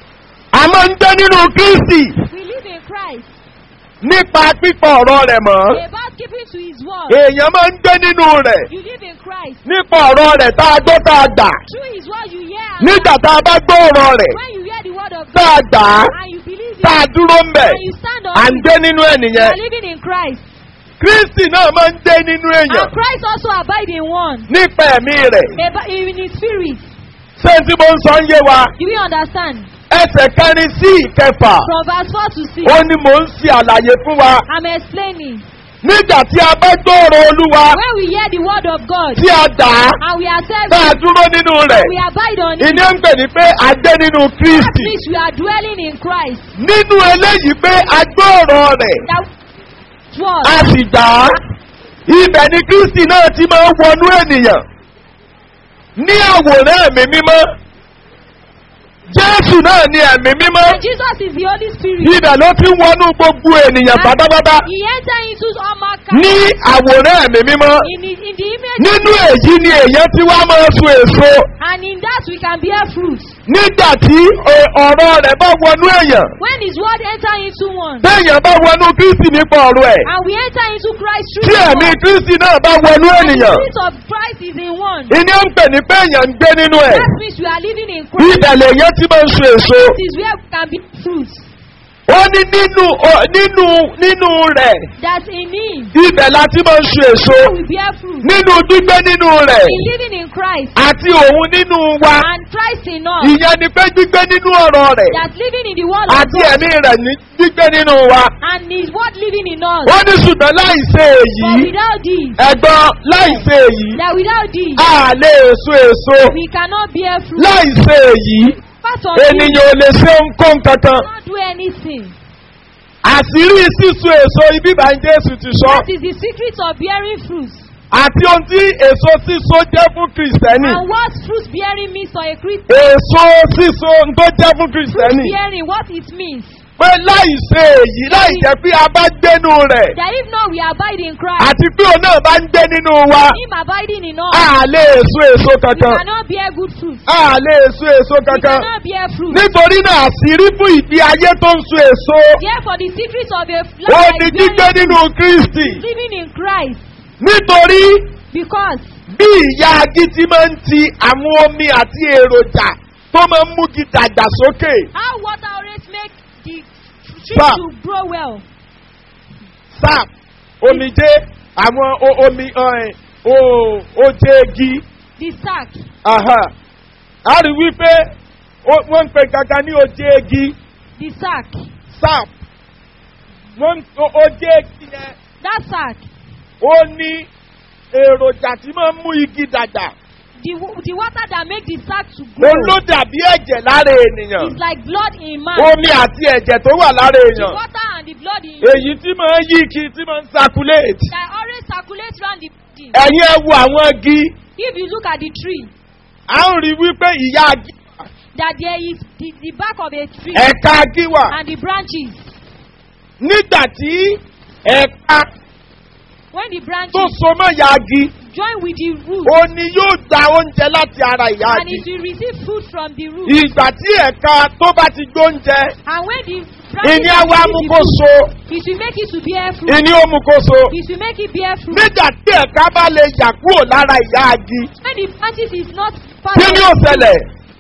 a máa ń gbé nínú kristi We live in Christ. nípa pípọ̀ ọ̀rọ̀ rẹ̀ mọ́. About keeping to his word. èèyàn máa ń gbé nínú rẹ̀ You live in Christ. nípa ọ̀rọ̀ rẹ̀ tá a gbọ́ tá a gbà. Through his word you hear. and nígbà tá a bá gbọ́ ọ̀rọ̀ rẹ̀ When you hear the word of tá a God gbà á and you believe tá a it dúró ń bẹ̀ and you stand on à ń it, gbé nínú ẹ̀ you nìyẹn. are living in Christ. kristi náà máa ń dé nínú èèyàn And Christ also abide in one. nípa ẹ̀mí rẹ̀ Aba- In his spirit. ṣé tí mo ń sọ ń yé wa Do we understand? ẹsẹ̀ kẹrin sí ìkẹfà From verse 4 to 6. ó ní mò ń ṣe àlàyé fún wa I'm explaining. nígbà tí a bá gbòòrò olúwa When we hear the word of God tí a dà á and we accept tá a it, dúró nínú rẹ̀ we abide on it. ìní ń pè ní pé a gbé nínú That kristi means we are dwelling in Christ. nínú eléyìí pé a gbòòrò rẹ̀ That was. a sì gbà á ibẹ̀ ni kristi náà ti máa ń wọnú ènìyàn ní àwòrán ẹ̀mí mímọ́ jésù náà ni ẹ̀mí mímọ́ Jesus is the Holy Spirit. ibẹ̀ ló ti ń wọnú gbogbo ènìyàn And pátápátá He entered into all mankind. ní àwòrán ẹ̀mí mímọ́ In, the- in the image nínú èyí ni èyàn tí wá máa so èso and in that we can bear fruit. nígbà tí ọ- ọ̀rọ̀ rẹ̀ bá wọnú èèyàn When His word enter into one téèyàn bá wọnú kristi nípa ọ̀rọ̀ ẹ̀ and we enter into Christ tí through His ẹ̀mí word, kristi náà bá wọnú and the ènìyàn spirit of Christ is in one. ìní ń pè ní pé èèyàn ń gbé nínú ẹ̀ That means we are living in Christ. ibẹ̀ lèyàn ti máa ń so èso That is where we can bear fruit. ó ní nínú ọ- nínú nínú rẹ̀ That in Him ibẹ̀ la ti máa ń so èso we bear fruit. nínú gbígbé nínú rẹ̀ In living in Christ àti òun nínú wa and Christ in us. ìyẹn ni pé gbígbé nínú ọ̀rọ̀ rẹ̀ That living in the word of àti God ẹ̀mí rẹ̀ ní gbígbé nínú wa and His word living in us. ó ní ṣùgbọ́n láì ṣe But èyí without this, ẹ̀gbọ́n láì ṣe èyí that without this, a lè so èso we cannot bear fruit. láì ṣe èyí Apart from this, ènìyàn ò lè ṣe nǹkan kankan we cannot do anything. àṣírí sísun èso ibi bá ń jésù ti sọ That is the secret of bearing fruit. àti ohun tí èso síso jẹ́ fún kìrìsìtẹ́nì And what fruit bearing means for a Christian. èso síso tó jẹ́ fún Fruit kìrìsìtẹ́nì bearing, what it means. pé láì ṣe èyí láì jẹ́ pé a bá gbénu rẹ̀ That if not, we abide in Christ. àti pé òun náà bá ń gbé nínú wa Him abiding in us, a lè so èso we kankan cannot bear good fruit. a lè so èso We kankan cannot bear fruit. nítorí náà àṣírí fún ìdí ayé tó ń so èso Therefore, the secret of a ó life ní that is gbígbé bearing nínú kristi fruit, living in Christ. nítorí Because bí ìyá agi ti máa ń ti àwọn omi àti èròjà tó máa ń mú kí dàgbà sókè how water always make the tree Sir. to grow well. sap omijé àwọn o- omi ọ̀hìn, o- oje igi The sack, aha. a rí wípé ó- wọ́n ń pe kankan ní oje igi the sack, sap wọ́n ń- o- oje igi yẹn that sack, ó ní èròjà tí máa ń mú igi dàgbà the, wa- the water that make the sack to grow òun ló dàbí ẹ̀jẹ̀ lára ènìyàn is like blood in man. omi àti ẹ̀jẹ̀ tó wà lára The èèyàn water and the blood in èyí tí máa ń yí kí tí máa ń circulate that always circulate round the body. ẹ̀yin ẹ wo àwọn igi If you look at the tree, à ń rí wípé ìyá igi that there is the, the back of a tree ẹ̀ka igi wà and the branches. nígbà tí ẹ̀ka When the tó branches so mọ́ ìyá igi join with the root ó ní yóò gba oúnjẹ láti ara ìyá and it igi will receive food from the root. ìgbà tí ẹ̀ka tó bá ti gbóúnjẹ And when the branches ìní have àwa received mú the kó food, so it will make it to bear fruit. ìní ó mú kó so It will make it bear fruit. nígbà tí ẹ̀ka bá lè yà kúrò lára ìyá igi When the branches is not part kí of ni ó the ṣẹlẹ̀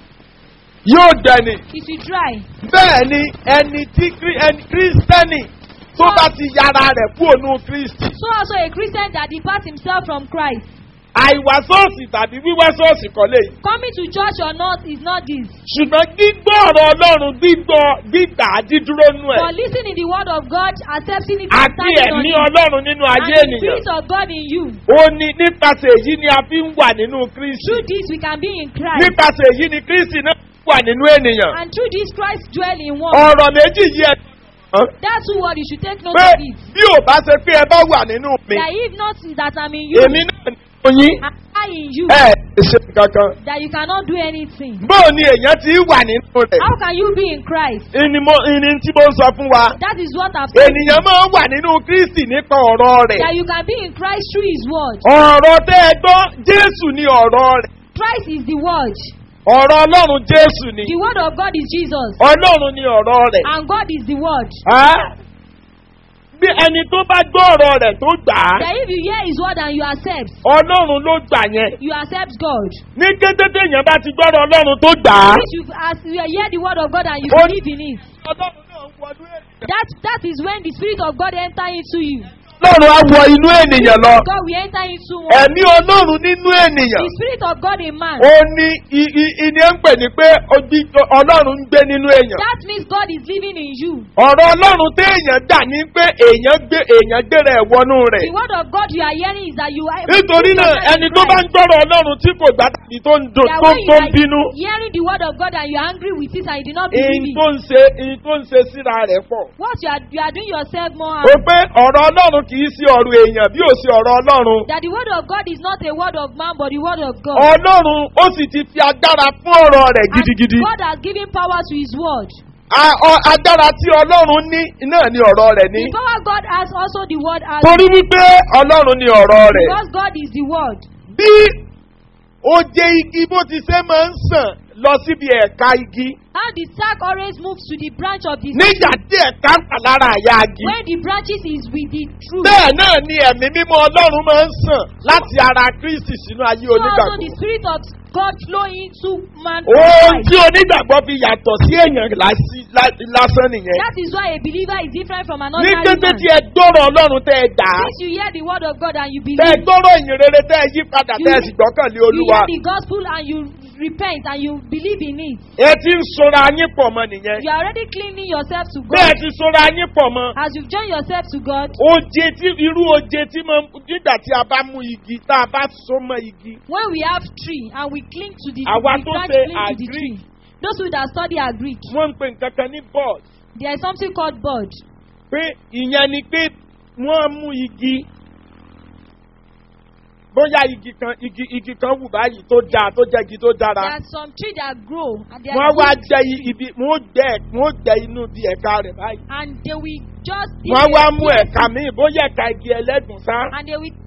yóò dẹni it will dry. bẹ́ẹ̀ ni ẹni tí kí- ẹni kírísítẹ́nì tó bá ti yára rẹ̀ kúrò ní kristi So also a Christian that departs himself from Christ. àìwá sọ́ọ̀sì tàbí wíwá sọ́ọ̀sì kọ́ lè yìí. Coming to church or not is not this. ṣùgbọ́n gbígbọ́ ọ̀rọ̀ ọlọ́run gbígbọ́ gbígbà dídúró nú ẹ̀ For listening the word of God, accepting it, and àti standing on ẹ̀mí it, ọlọ́run nínú and ayé the ènìyàn spirit of God in you. ó ní nípasẹ̀ èyí ni a fi ń wà nínú kristi Through this we can be in Christ. nípasẹ̀ èyí ni kristi náà wà nínú ènìyàn And through this Christ dwell in one. ọ̀rọ̀ méjì yìí ẹ̀ That's two word you should take note pé of it. bí ò bá ṣe pé ẹ bá wà nínú mi That if not that I'm in you, èmi náà nínú yín and I in you, ẹ ẹ ṣe kankan that you cannot do anything. bóò ni èèyàn ti wà nínú rẹ̀ How can you be in Christ? ìní mo- ìní tí mo ń sọ fún wa That is what I've told you. ènìyàn máa ń wà nínú kristi nípa ọ̀rọ̀ rẹ̀ That you can be in Christ through His word. ọ̀rọ̀ tẹ́ ẹ gbọ́ jésù ni ọ̀rọ̀ rẹ̀ Christ is the word. ọ̀rọ̀ ọlọ́run jésù ni The word of God is Jesus. ọlọ́run ni ọ̀rọ̀ rẹ̀ And God is the word. Á? bí ẹni tó bá gbọ́ ọ̀rọ̀ rẹ̀ tó gbà á That if you hear His word and you accept, ọlọ́run ló gbà yẹn you accept God. ní kété téèyàn bá ti gbọ́rọ̀ ọlọ́run tó gbà á If you, as you hear the word of God and you Oh. believe in it, ọlọ́run náà ń wọnú ènìyàn that, that is when the Spirit of God enter into you. ọlọ́run á wọ inú ènìyàn lọ God will enter into one. ẹ̀mí ọlọ́run nínú ènìyàn The spirit of God in man. ó ní i- i- ìní ń pè ní pé ojú- ọlọ́run ń gbé nínú èèyàn That means God is living in you. ọ̀rọ̀ ọlọ́run téèyàn dà ní pé èèyàn gbé èèyàn gbéra ẹ̀ wọnú rẹ̀ The word of God you are hearing is that you are. nítorí náà ẹni tó bá ń gbọ́rọ̀ ọlọ́run tí kò gbà tàbí tó ń dùn That tó when ń you tó ń are bínú hearing the word of God and you are angry with it and you did not believe ìyìn it. tó ń ṣe ìyìn tó ń ṣe síra rẹ̀ pọ̀. What you are you are doing yourself more ó harm. pé ọ̀rọ̀ ọlọ́run kì í sí ọ̀rọ̀ èèyàn bí ò sí ọ̀rọ̀ ọlọ́run. That the word of God is not a word of man but the word of God. ọlọ́run ó sì ti fi agbára fún ọ̀rọ̀ rẹ̀ And gidigidi. God has given power to his word. A- ọ- agbára tí ọlọ́run ní náà ni ọ̀rọ̀ rẹ̀ ní. The power God has also the word has. torí wípé ọlọ́run ni ọ̀rọ̀ rẹ̀. Because God is the word. bí oje igi bó ti ṣe máa ń sàn lọ síbi ẹ̀ka igi How the sack always moves to the branch of the nígbà tí ẹ̀ka ń tà lára àyà igi. when the branches is with the truth. bẹ́ẹ̀ náà ni ẹ̀mí mímọ́ ọlọ́run máa ń sàn láti ara kristi sínú ayé So also the onígbàgbọ́. spirit of God flow into man. ohun tí onígbàgbọ́ fi yàtọ̀ sí èèyàn lásì- lá- lásán nìyẹn. That is why a believer is different from an ní ordinary kété man. tí ẹ gbọ́rọ̀ ọlọ́run tẹ́ ẹ dà á Since you hear the word of God and you tẹ́ ẹ believe, gbọ́rọ̀ ìyìn rere tẹ́ ẹ yí padà You- tẹ́ ẹ sì gbọ́kànlé you olúwa. hear the gospel and you repent and you believe in it. ẹ ti ń sora yín pọ̀ mọ́ nìyẹn. You are already cleaning yourself to bẹ́ẹ̀ God. ti sora yín pọ̀ mọ́. As you've joined yourself to God, oje tí irú oje tí mo nígbà tí a bá mú igi tá a bá so mọ́ igi. when we have tree and we cling to the, Àwa the tó branch ṣe cling to the agree. tree. Those who that study are Greek. wọ́n ń pè nǹkan kan ní bọ́ọ̀d. There is something called bud. pé ìyẹn ni pé wọ́n mú igi bóyá igi kan igi igi kan wù báyìí tó dáa tó jẹ́ igi tó There dára. are some trees that grow and they wọ́n are wá good, jẹ i- ibi wọ́n gbẹ wọ́n gbẹ inú bí ẹ̀ka rẹ̀ báyìí. and they will just wọ́n wá mú Yes. ẹ̀ka míì bóyá ẹ̀ka igi ẹlẹ́gùn sá. and they will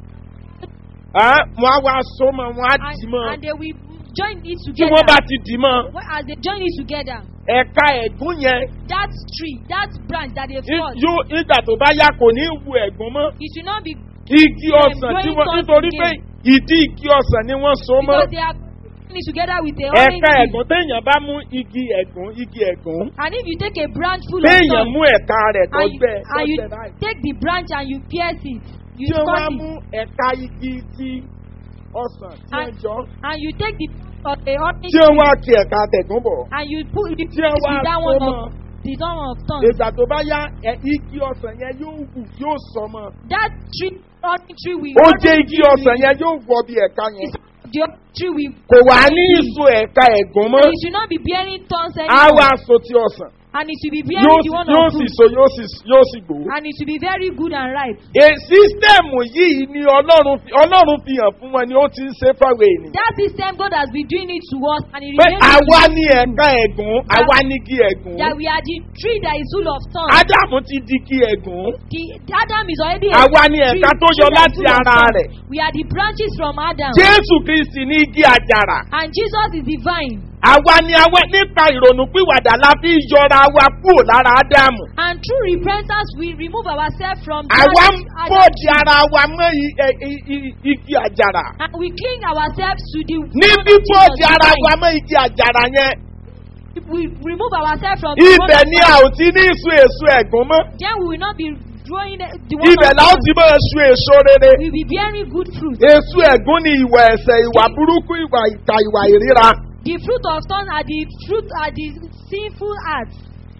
Ẹ́, wọ́n á wá so mọ́ wọ́n á and, dì mọ́. and they will join it tí together. wọ́n bá ti dì mọ́ When- as they join it together, ẹ̀ka ẹ̀gún yẹn that tree, that branch that they've í- cut, yóò ìgbà tó bá yá kò ní wù ẹ̀gún mọ́. it should not be igi ọ̀sán tí wọ́n growing nítorí thorns pé ìdí igi ọ̀sán ni wọ́n so mọ́. because they are joining it together with a orange ẹ̀ka tree. ẹ̀gún téèyàn bá mú igi ẹ̀gún igi ẹ̀gún And if you take a branch full of téèyàn thorns mú ẹ̀ka rẹ̀ tó and you, gbẹ tó and you gbẹ báyìí. take the branch and you pierce it, you tí wọ́n wá cut mú it, ẹ̀ka igi ti ọ̀sán tí wọ́n And- jọ and you take the of a orange tí wọ́n wá kí ẹ̀ka tẹ̀gún bọ̀. and you put the tí wọ́n wá with that so one mọ́ of the one of thorns. ìgbà tó bá yá ẹ̀, igi ọ̀sán yẹn yóò wù yóò sọ mọ́. That tree, orange tree will. ó orange jẹ́ igi tree ọ̀sán will- yẹn yóò wọ bí ẹ̀ka yẹn. The orange tree will. kò wá ní ìso ẹ̀ka ẹ̀gún mọ́. It should not be bearing thorns á anymore. wá so ti ọ̀sán. And it should be bearing yóò the sì one yóò of sì fruit. so yóò sì yóò sì gbòó. And it should be very good and ripe. È sísítẹ́ẹ̀mù yìí ni ọlọ́run fi ọlọ́run fi hàn fún wọn ni ó ti ń ṣe fáwọn ènìyàn. That system God has been doing it to us and it pé remains àwa to ní ẹ̀ka ẹ̀gún àwa ní igi ẹ̀gún. that we are the tree that is full of thorns. ádámù ti di igi ẹ̀gún. The Adam is already a Àwa ni tree- ẹ̀ka tó tree yọ that is láti full of ara thorns. rẹ̀. We are the branches from Adam. jésù kristi ní igi àjàrà. And Jesus is the vine. àwa ni àwa nípa ìrònú pìwàdà la fi yọra wa kúrò lára ádámù. And through repentance, we remove ourselves from àwa ń that bòdì ara wa mọ́ i- ẹ- i- i- igi àjàrà. and we cling ourselves to the ní one of bíbòdì Jesus, ara the wa vine. mọ́ igi àjàrà yẹn. We remove ourselves from the one ibẹ̀ of ni God. a ò ti ní ìsun èso ẹ̀gún mọ́. Then we will not be growing the the one ibẹ̀ of la ó God. ti máa sun èso rere. We will be bearing good fruit. èso ẹ̀gún ni ìwà ẹ̀sẹ̀ ìwà burúkú ìwà ìka ìwà ìríra. The fruit of thorns are the fruit are the sinful acts.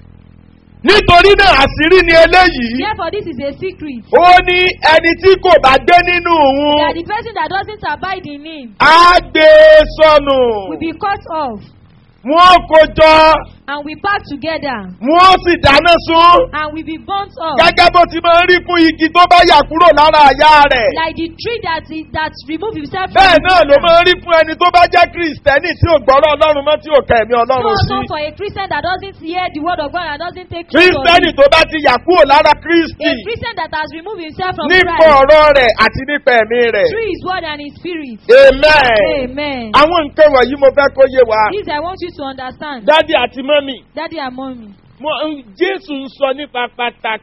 nítorí náà àṣírí ni eléyìí. Therefore, this is a secret. ó ní ẹni tí kò bá gbé nínú That òun the person that doesn't abide in him á gbé e sọnù. will be cut off. wọ́n kó jọ And we pack together. wọ́n sì dáná sun. And we be burnt off. gẹ́gẹ́ bó ti máa ń rí fún igi tó bá yà kúrò lára àyà rẹ̀. Like the tree that is, that remove himself from bẹ́ẹ̀ the náà ló ground. máa ń rí fún ẹni tó bá jẹ́ kìrìsìtẹ́nì tí ò gbọ́rọ̀ ọlọ́run mọ́ tí ò kẹ́ ẹ̀mí So ọlọ́run also sí. for a Christian that doesn't hear the word of God and doesn't take hold of kìrìsìtẹ́nì it. tó bá ti yà kúrò lára kristi A Christian that has removed himself from nípa Christ ọ̀rọ̀ rẹ̀ àti nípa ẹ̀mí rẹ̀. through his word and his spirit. amen. Amen. àwọn nǹkan wọ̀nyí mo fẹ́ kó yé wa. This I want you to understand. dádì àti mọ́mì Daddy and mommy. mo- jésù ń sọ nípa pàtàkì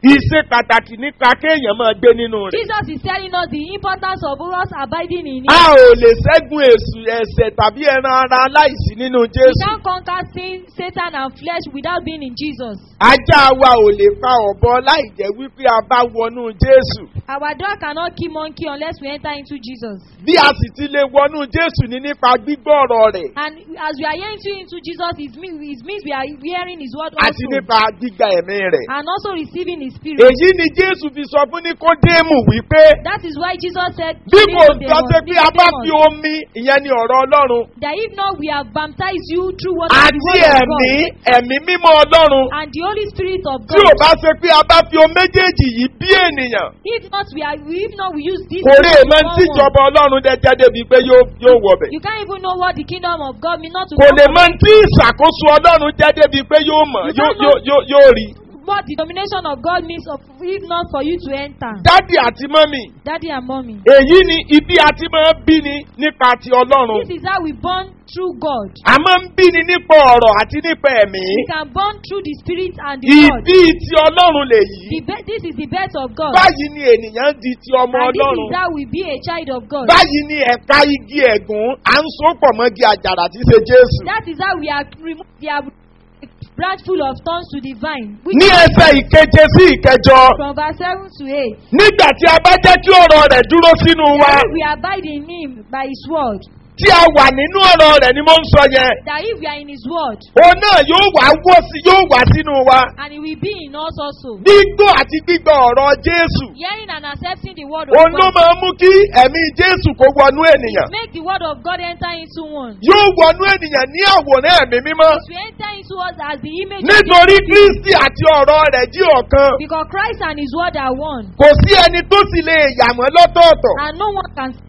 ìṣe pàtàkì nípa kéèyàn máa gbé nínú rẹ̀. Jesus is telling us the importance of us abiding in Him. a ò lè ṣẹ́gun èṣù ẹ̀ṣẹ̀ tàbí ẹran ara aláìsí nínú We jésù. can't conquer sin, Satan, and flesh without being in Jesus. ajá wa ò lè pa ọ̀bọ láì jẹ́ wípé a bá wọnú jésù. Our dog cannot kill monkey unless we enter into Jesus. bí a sì ti lè wọnú jésù ní nípa gbígbọ́ ọ̀rọ̀ rẹ̀ And as we are entering into Jesus, it means, it means we are hearing His word àti also. nípa gbígba ẹ̀mí rẹ̀. And also receiving His Spirit. èyí ni jésù fi sọ fún níkódéèmù wípé That is why Jesus said, bí to kò Nicodemus, sọ pé pé a bá fi Nicodemus, omi ìyẹn ni ọ̀rọ̀ ọlọ́run that if not we have baptized you through water and the àti word of ẹ̀mí God ẹ̀mí mímọ́ ọlọ́run and the Holy Spirit of tí ò God. bá ṣe pé a bá fi omi méjèèjì yìí bí ènìyàn If not we are, if not we use this. kò rí spirit èèmọ̀ to tí form one. ìjọba ọlọ́run jẹjẹ débi pé yóò yóò wọbẹ̀ You can't even know what the kingdom of God means not to kò come lè from mọ tí ìṣàkóso ọlọ́run jẹ́ débi pé yóò mọ̀ You yóò don't yóò know- yóò yóò rí what the domination of God means of, if not for you to enter. dádì àti mọ́mì Daddy and mommy. èyí ni ibi àti máa ń bí ni nípa ti ọlọ́run This is how we born through God. a máa ń bí ni nípa ọ̀rọ̀ àti nípa ẹ̀mí We can born through the spirit and the word. ìdí ti ọlọ́run lèyí The be- this is the birth of God. báyìí ni ènìyàn di ti ọmọ And this ọlọ́run is how we be a child of God. báyìí ni ẹ̀ka igi ẹ̀gún à ń so pọ̀ mọ́gi àjàrà tí í ṣe jésù That is how we are removed the branch full of thorns to the vine. Which ní ẹsẹ̀ ìkeje sí ìkẹjọ from verse 7 to 8. nígbà tí a bá jẹ́ kí ọ̀rọ̀ rẹ̀ dúró sínú wa That if we abide in him by his word. tí a wà nínú ọ̀rọ̀ rẹ̀ ni mo ń sọ yẹn That if we are in his word. òun náà yóò wá wọ́ sí yóò wá sínú wa And he will be in us also. gbígbọ́ àti gbígbọ́ ọ̀rọ̀ jésù Hearing and accepting the word of òun ló God. máa ń mú kí ẹ̀mí jésù kó wọnú ènìyàn Make the word of God enter into one. yóò wọnú ènìyàn ní àwòrán ẹ̀mí mímọ́ To enter into us as the image of nítorí the kristi àti ọ̀rọ̀ rẹ̀ jí ọ̀kan Because Christ and his word are one. kò sí ẹni tó sì lè yà wọ́n lọ́tọ̀ọ̀tọ̀ And no one can.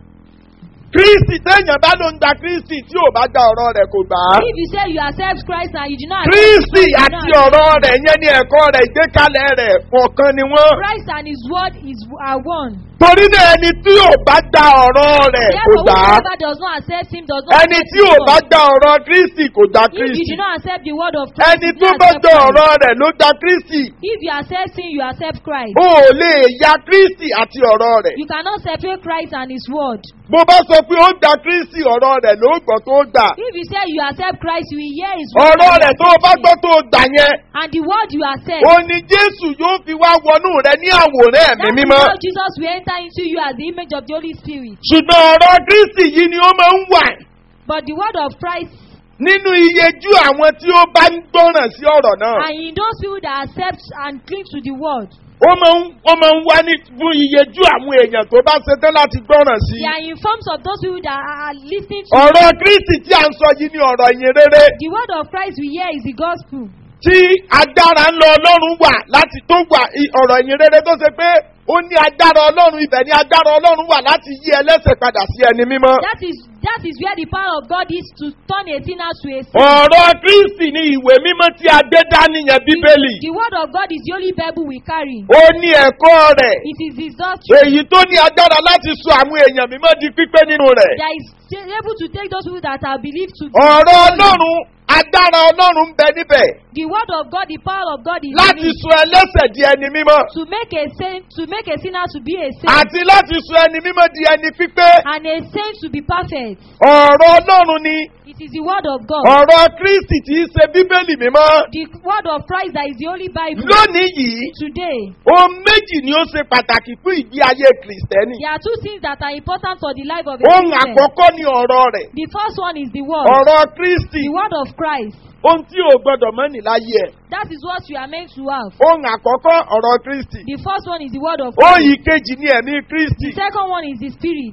kristi téèyàn bá ló ń gba kristi tí ò bá gba ọ̀rọ̀ rẹ̀ kò gbà á If you say you accept Christ and you do not accept kristi Christ, you do àti not accept ọ̀rọ̀ rẹ̀ yẹn ní ẹ̀kọ́ rẹ̀ ìgbékalẹ̀ rẹ̀ ọ̀kan ni wọ́n Christ and his word is are one. torí náà ẹni tí ò bá gba ọ̀rọ̀ rẹ̀ kò Therefore, gbà á whoever does not accept him does not ẹni accept tí his ò bá word. gba ọ̀rọ̀ kristi kò gba If you kristi do not accept the word of Christ, ẹni you do tó not bá accept gba Christ. ọ̀rọ̀ rẹ̀ ló gba kristi If you accept him, you accept Christ. o ò lè ya kristi àti ọ̀rọ̀ rẹ̀ You cannot separate Christ and his word. bó bá sọ pé ó gba kristi ọ̀rọ̀ rẹ̀ ló gbọ́ tó gbà If you say you accept Christ, you will hear his word. ọ̀rọ̀ and you rẹ̀ tó accept bá it. gbọ́ tó gbà yẹn And the word you accept. ó ní jésù yóò fi wá wọnú rẹ ní àwòrán ẹ̀mí That is mímọ́ how Jesus will enter into you as the image of the Holy Spirit. ṣùgbọ́n ọ̀rọ̀ kristi yìí ni ó máa ń wà But the word of Christ, nínú iyejú àwọn tí ó bá ń gbọ́ràn sí ọ̀rọ̀ náà and in those people that accept and cling to the word, ó máa ń ó máa ń wá ní fún iyejú àwọn èèyàn tó bá ṣetán láti gbọ́ràn sí they are in forms of those people that are are listening to ọ̀rọ̀ kristi tí a ń sọ yìí ni ọ̀rọ̀ ìyìn rere the word of Christ we hear is the gospel. tí agbára ńlọ ọlọ́run wà láti tó wà i- ọ̀rọ̀ ìyìn rere tó ṣe pé ó ní agbára ọlọ́run ibẹ̀ ni agbára ọlọ́run wà láti yí ẹlẹ́sẹ̀ padà sí ẹni mímọ́. That is that is where the power of God is to turn a sinner to a saint. ọ̀rọ̀ kristi ni ìwé mímọ́ tí a gbé dání yẹn bíbélì The word of God is the only Bible we carry. ó ní ẹ̀kọ́ rẹ̀ It is his doctrine èyí tó ní agbára láti sọ àwọn èèyàn mímọ́ di pípé nínú rẹ̀ that is able to take those people that are believed to be ọ̀rọ̀ holy. ọlọ́run agbára ọlọ́run ń bẹ níbẹ̀ The word of God, the power of God is in láti it. sọ ẹlẹ́sẹ̀ di ẹni mímọ́ to make a saint to make a sinner to be a saint àti láti sọ ẹni mímọ́ di ẹni pípé and a saint to be perfect. ọ̀rọ̀ ọlọ́run ni It is the word of God. ọ̀rọ̀ kristi tí í ṣe bíbélì mímọ́ The word of Christ that is the only Bible. lónìí yìí Today, ohun méjì ni ó ṣe pàtàkì fún ìgbé ayé kìrìsìtẹ́nì there are two things that are important for the life of a ohun Christian. àkọ́kọ́ ni ọ̀rọ̀ rẹ̀ The first one is the word. ọ̀rọ̀ kristi The word of Christ. ohun tí o gbọdọ̀ mọ́ ní láyé ẹ̀ That is what you are meant to have. ohun àkọ́kọ́ ọ̀rọ̀ kristi The first one is the word of ohun Christ. ìkejì ni ẹ̀mí kristi The second one is the spirit.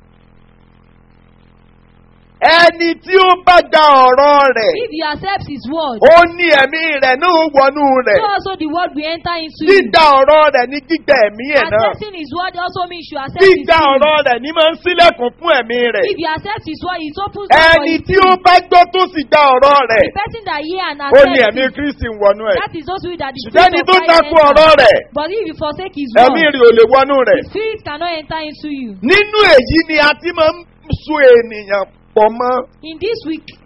ẹni tí ó bá gba ọ̀rọ̀ rẹ̀ If you accept his word, ó ní ẹ̀mí rẹ̀ náà wọnú rẹ̀ so also the word will enter into you. dídá ọ̀rọ̀ rẹ̀ ní gbígbà ẹ̀mí ẹ̀ náà Accepting his word also means you accept his dídá spirit. ọ̀rọ̀ rẹ̀ ní máa ń sílẹ̀kùn fún ẹ̀mí rẹ̀ If you accept his word, it opens door for ẹni his tí ó spirit. bá gbọ́ tó sì gba ọ̀rọ̀ rẹ̀ The person that hear and ó accept ní ẹ̀mí it, kristi ń wọnú ẹ̀ that is those people that the ṣùgbọ́n ẹni spirit of tó Christ takú enter. ọ̀rọ̀ rẹ̀ But if you forsake his ẹ̀mí word, rẹ̀ ò lè wọnú rẹ̀ the spirit cannot enter into you. nínú èyí ni a ti máa ń so ènìyàn pọ̀ mọ́ In this week,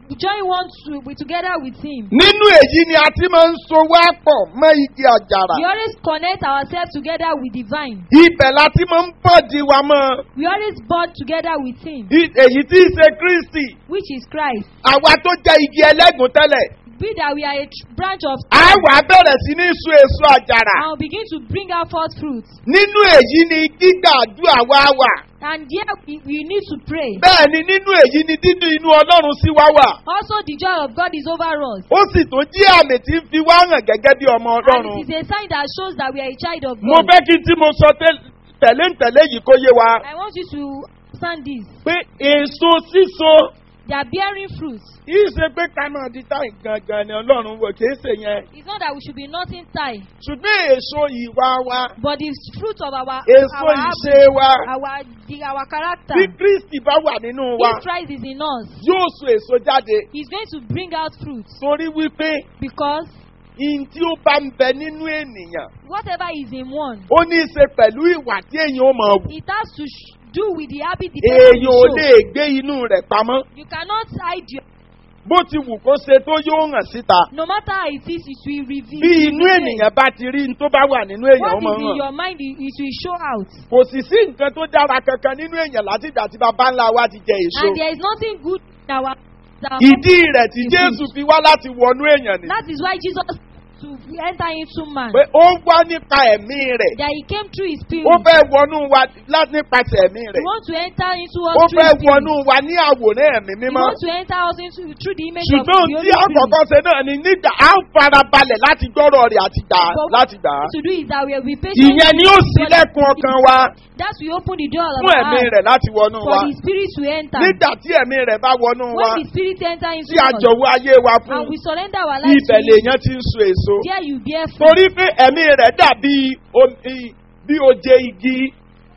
join one to, with- together with Him. nínú èyí ni a ti máa ń so wá pọ̀ mọ́ igi àjàrà We always connect ourselves together with the vine. ibẹ̀ la ti máa ń bọ̀dì wa mọ́ We always bond together with Him, I- èyí tí í ṣe kristi which is Christ. àwa tó jẹ́ igi ẹlẹ́gùn tẹ́lẹ̀ Be that we are a tr- branch of a wà á bẹ̀rẹ̀ sí ní so èso àjàrà and we begin to bring out forth fruits. nínú èyí ni gbígbàdúrà wa wà And there we, we need to pray. bẹ́ẹ̀ ni nínú èyí ni dídùn inú ọlọ́run sí wa wà Also, the joy of God is over us. ó sì tún jí àmì tí ń fi wá hàn gẹ́gẹ́ bí ọmọ And ọlọ́run it is a sign that shows that we are a child of mo God. fẹ́ kí n tí mo sọ tẹ́- tẹ̀lé ń tẹ̀lé yìí kó yé wa I want you to understand this. pé èso síso They are bearing fruits. yìí ṣe pé ká máa di táyì gangan ni ọlọ́run wò kìí ṣe yẹn It's not that we should be nothing tied, ṣùgbọ́n èso ìwà wa but the fruit of our èso our ìṣe wa our the, our character. bí kristi bá wà nínú wa If Christ is in us, yóò so èso jáde He's going to bring out fruits torí wípé because ihun tí ó bá ń bẹ nínú ènìyàn whatever is in one, ó ní í ṣe pẹ̀lú ìwà tí èèyàn ó máa wù it has to sh- do with the habit the person èèyàn ò will lè show. gbé inú rẹ̀ pamọ́ You cannot hide your. bó ti wù kó ṣe tó yóò hàn síta No matter how it is, it will reveal. bí it will inú reveal. ènìyàn bá ti rí n tó bá wà nínú èèyàn ó What máa is in hàn your mind, it, it will show out. kò sì sí nǹkan tó dára kankan nínú èèyàn láti ìgbà tí bàbá ńlá wa ti jẹ èso And there is nothing good in our. our ìdí rẹ̀ tí It jésù is. fi wá láti wọnú èèyàn ni That is why Jesus to enter into man. pé ó ń wá nípa ẹ̀mí rẹ̀ That he came through his spirit. ó fẹ́ wọnú wa lá- nípasẹ̀ ẹ̀mí We rẹ̀ want to enter into ó us through fẹ́ his spirit. wọnú wa ní àwòrán ẹ̀mí We mímọ́ want to enter us into through the image of the ṣùgbọ́n ohun Holy tí àkọ́kọ́ Spirit. ṣe náà ni nígbà á ń farabalẹ̀ láti gbọ́rọ̀ rẹ̀ àti gbà á But láti gbà á what to do is that we will be patient. ìyẹn ni ó sílẹ̀kùn ọkàn wa That we open the door of fún our ẹ̀mí heart rẹ̀ láti wọnú for wa the spirit to enter. nígbà tí ẹ̀mí rẹ̀ bá wọnú wa When the spirit enter into tí a us jọ̀wọ́ ayé wa fún and we surrender our lives ibẹ̀ to him, lèèyàn ti ń so èso there you bear fruit. torí pé ẹ̀mí rẹ̀ dàbí omi- bí oje igi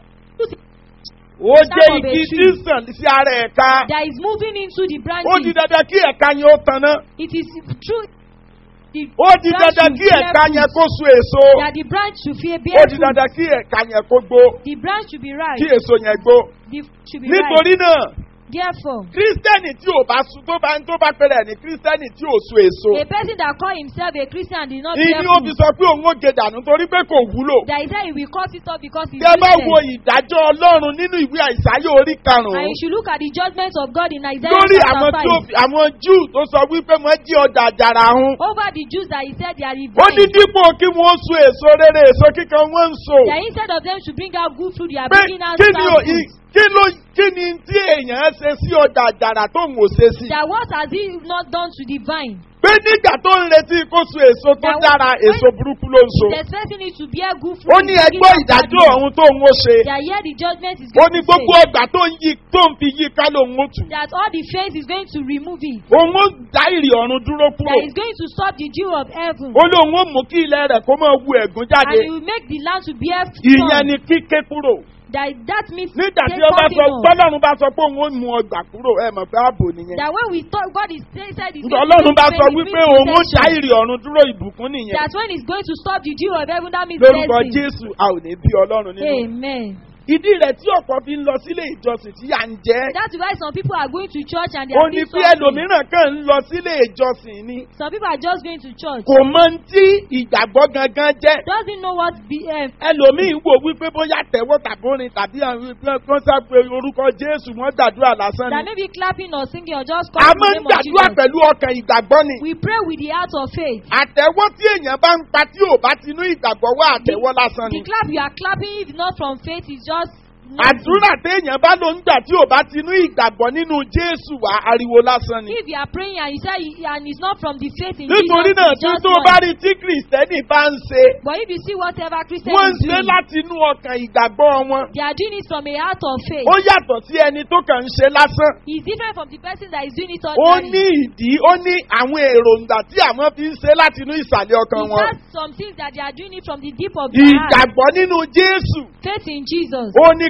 oje Stem of a igi tree. tí sàn sí ara ẹ̀ka That is moving into the ó di branches. dandan kí ẹ̀ka yẹn ó tanná It is true. The ó di branch dandan should kí bear ẹ̀ka yẹn fruit. kó so èso That the branch should fear ó bear di fruit. dandan kí ẹ̀ka yẹn kó gbó The branch should be right. kí èso yẹn gbó The should be right. nítorí náà Therefore, kírísítẹ́nì tí ò bá sun tó bá tó bá pẹ̀lẹ́ ní kírísítẹ́nì tí ò so èso a person that call himself a Christian did not bear ìní ó fi fruit. sọ pé òun ó gé dànù torí pé kò wúlò That he said he will cut it off because he's tí ẹ bá wo useless. ìdájọ́ ọlọ́run nínú ìwé àìsáyé orí And karùn-ún you should look at the judgment of God in Isaiah lórí chapter àwọn tí ó 5. fi àwọn júù tó sọ wípé wọ́n jí ọjà àjàrà hun Over the Jews that he said they are ó ní revenged. dípò kí wọ́n so èso rere èso kíkan wọ́n ń so That instead of them to bring out good fruit, they are pé bringing out kí ni sour ò- i- fruit. kí ló kí ni tí èèyàn ṣe sí ọjà àjàrà tó ń wò ṣe sí That what has he not done to the vine? pé nígbà tó ń retí kó so èso tó That dára when- èso burúkú ló ń so He's expecting it to bear good fruit. ó he's ní bringing ẹgbọ́ out bad ìdájọ́ fruit. ọ̀hún tó ń wó ṣe That here the judgment is ó going ní to gbogbo say. ọgbà tó ń yí tó ń fi yí ká lòun ó tù That all the faith is going to remove it. òun ó dá ìrì ọ̀run dúró kúrò That is going to stop the dew of heaven. ó lóun ó mú kí ilẹ̀ rẹ̀ kó máa wu ẹ̀gún And jáde he will make the land to bear ìyẹn corn. ni kíké kúrò That, that means nígbà tí take ó bá sọ cutting off. gbọ́dọ̀run bá sọ pé òun ó mú ọgbà kúrò ẹ mọ̀ pé ààbò nìyẹn That when we thought God is say- said he's nígbà going ọlọ́run bá to sọ make wípé the òun ó dá protection. ìrì ọ̀run dúró ìbùkún nìyẹn That when he's going to stop the dew of heaven, that means lórúkọ blessing. jésù a ò ní bí ọlọ́run nínú Amen. ìdí rẹ̀ tí ọ̀pọ̀ fi ń lọ sílé ìjọsìn tí à ń jẹ́ That's why some people are going to church and they ó are ní being pé suffering. ẹlòmíràn kàn ń lọ sílé ìjọsìn ni Some people are just going to church. kò mọ ohun tí ìgbàgbọ́ gangan jẹ́ Doesn't know what be, um, ẹlòmíín wò wípé bóyá tẹ̀wọ́ tàbórin tàbí àwọn kan sápé orúkọ jésù wọ́n gbàdúrà lásán that ni maybe clapping or singing or just a calling máa the ń name of gbàdúrà Jesus. pẹ̀lú ọkàn ìgbàgbọ́ ni We pray with the heart of faith. àtẹ̀wọ́ tí èèyàn bá ń pa tí ò bá tinú ìgbàgbọ́ wá àtẹ̀wọ́ lásán ni The clap you are clapping, if not from faith, is just àdúrà téèyàn bá ló ń gbà tí ò bá tinú ìgbàgbọ́ nínú jésù wá ariwo lásán ni If you are praying and you say and it's not from the faith in nítorí Jesus, náà it's tí just tó noise. bá rí tí kìrìsìtẹ́nì bá ń ṣe But if you see whatever Christian wọ́n ń is ṣe doing, láti inú ọkàn ìgbàgbọ́ wọn they are doing it from a heart of faith. ó yàtọ̀ sí ẹni tó kàn ń ṣe lásán It's different from the person that is doing it ó ordinarily. ní ìdí ó ní àwọn èròǹgbà tí àwọn fi ń ṣe láti inú ìsàlẹ̀ ọkàn It wọn has some things that they are doing it from the deep of their heart. ìgbàgbọ́ nínú jésù Faith in Jesus. ó ní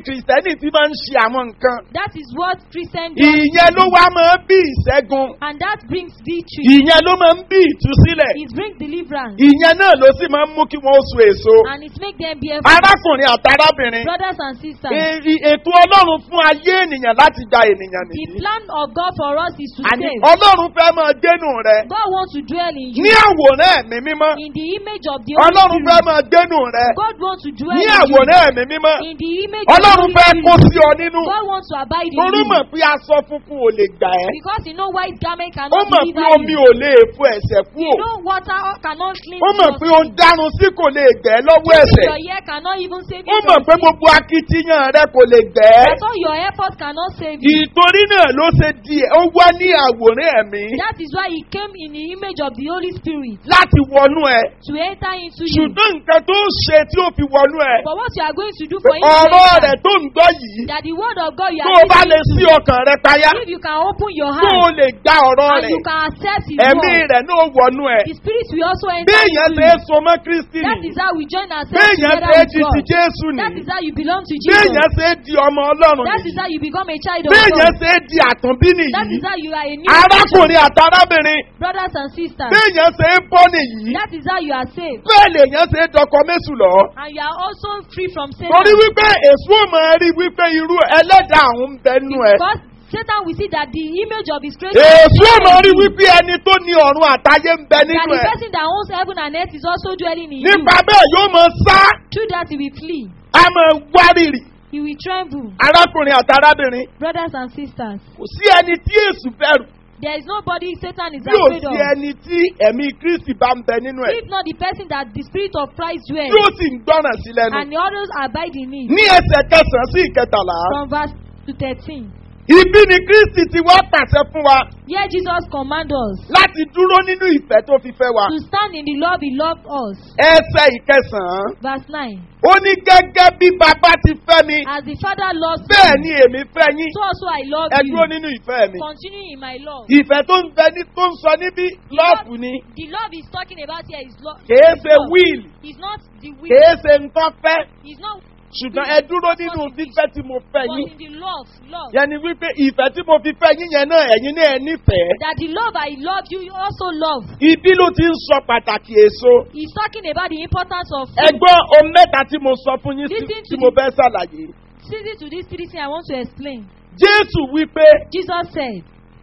kìrìsìtẹ́nì ti máa ń ṣe àwọn nǹkan. That is what Christian does. ìyẹn ló wá máa ń bí ìṣẹ́gun. And that brings victory. ìyẹn ló máa ń bí ìtúsílẹ̀. It brings deliverance. ìyẹn náà ló sì máa ń mú kí wọ́n so èso. And it makes them be arákùnrin àtàrábìnrin. brothers and sisters. e- e- ètò ọlọ́run fún ayé ènìyàn láti gba ènìyàn The nìyí. plan of God for us is to àní save. ọlọ́run fẹ́ máa dénú rẹ. God wants to dwell in you. ní àwòrán ẹ̀mí mímọ́. In the image of the Holy ọlọ́run fẹ́ Spirit. máa dénú rẹ. God wants to dwell ní in you. àwòrán ẹ̀mí mímọ́. In the image of the ọlọ́run Holy fẹ́ kó Spirit. sí ọ nínú. God wants to abide in torí you. mọ̀ pé aṣọ funfun ò lè gbà ẹ́. Because you know white garment ó cannot mọ̀ pé deliver omi you. ò lè fo ẹ̀sẹ̀ kú You ò. know water cannot cleanse ó mọ̀ your pé ó ń sin. dárun sí kò lè gbẹ́ lọ́wọ́ Even ẹ̀sẹ̀. Your ear cannot even save ó you mọ̀ from pé sin. gbogbo akitiyan rẹ kò lè gbẹ́. That's all your effort cannot save you. ìtorí náà ló ṣe di ẹ̀ ó wá ní àwòrán ẹ̀mí That is why he came in the image of the Holy Spirit láti wọnú ẹ̀. to enter into you. ṣùgbọ́n nǹkan tó ṣe tí ó fi wọnú ẹ̀. But what you are going to do for him ọ̀rọ̀ is rẹ̀ tó ń gbọ́ yìí that the word of God you tó are o bá lè listening sí to, ọkàn rẹ payá if you can open your tó o heart lè gba ọ̀rọ̀ and rẹ̀ you can accept his ẹ̀mí word, rẹ̀ náà wọnú ẹ̀. the spirit will also enter béèyàn into ṣe é you. so mọ́ kristi That nìyí is how we join ourselves béèyàn together ṣe é with di ti God. jésù That nìyí is how you belong to Jesus. béèyàn ṣe é di ọmọ ọlọ́run That is nìyí how you become a child of béèyàn God. ṣe é di àtúnbí That nìyí is how you are a new creation. arákùnrin àtàrábìnrin Brothers and sisters, béèyàn ṣe é bọ́ nìyí that is how you are saved. bẹ́ẹ̀ lèèyàn ṣe é dọkọ méṣù lọ. And you are also free from Satan. torí wípé èso máa rí wípé irú ẹlẹ́dàá àwọn ń bẹnu ẹ̀. Because Satan will see that the image of his creation èso is máa rí in you. wípé ẹni tó ní ọ̀run àtayé ń bẹ that nínú the ẹ̀. person that owns heaven and earth is also dwelling in you. nípa bẹ́ẹ̀ yóò máa sá Through that he will flee. a máa wárìrì He will tremble. arákùnrin àtàrábìnrin Brothers and sisters, kò sí ẹni tí èsù bẹ̀rù there is nobody Satan is bí ò afraid sí of. ẹni tí ẹ̀mí kristi bá ń bẹ nínú ẹ̀ If not the person that the spirit of Christ tí dwells ó sì ń gbọ́ràn sí lẹ́nu. and the others abide in it. ní ẹsẹ̀ kẹsàn-án sí ìkẹtàlá From verse to 13. ibi ni kristi ti wá pàṣẹ fún wa Here Jesus commands us láti dúró nínú ìfẹ́ tó fi fẹ́ wa. to stand in the love he loved us. ẹsẹ̀ ìkẹsàn-án Verse 9. ó ní gẹ́gẹ́ bí bàbá ti fẹ́ mi As the Father loves bẹ́ẹ̀ me, ni èmi fẹ́ yín so also I love ẹ you. dúró nínú ìfẹ́ mi. Continue in my love. ìfẹ́ tó ń bẹ ní tó ń sọ níbí lọ́ọ̀fù ni The love he's talking about here is love. kìí ṣe wíìlì It's not the will. kìí ṣe nǹkan fẹ́ It's not ṣùgbọ́n ẹ dúró nínú fífẹ́ tí mo fẹ́ but yín. in the love. Love. yẹn ni wípé ìfẹ́ tí mo fi fẹ́ yín yẹn náà ẹ̀yin náà ẹ nífẹ̀ẹ́. That the love I love you, you also love. ibi ló ti ń sọ pàtàkì èso. He's talking about the importance of ẹgbọ́n ohun mẹ́ta tí mo sọ fún yín sí- Listen to tí mo the- fẹ́ ṣàlàyé. Listen to this three things I want to explain. jésù wípé Jesus said,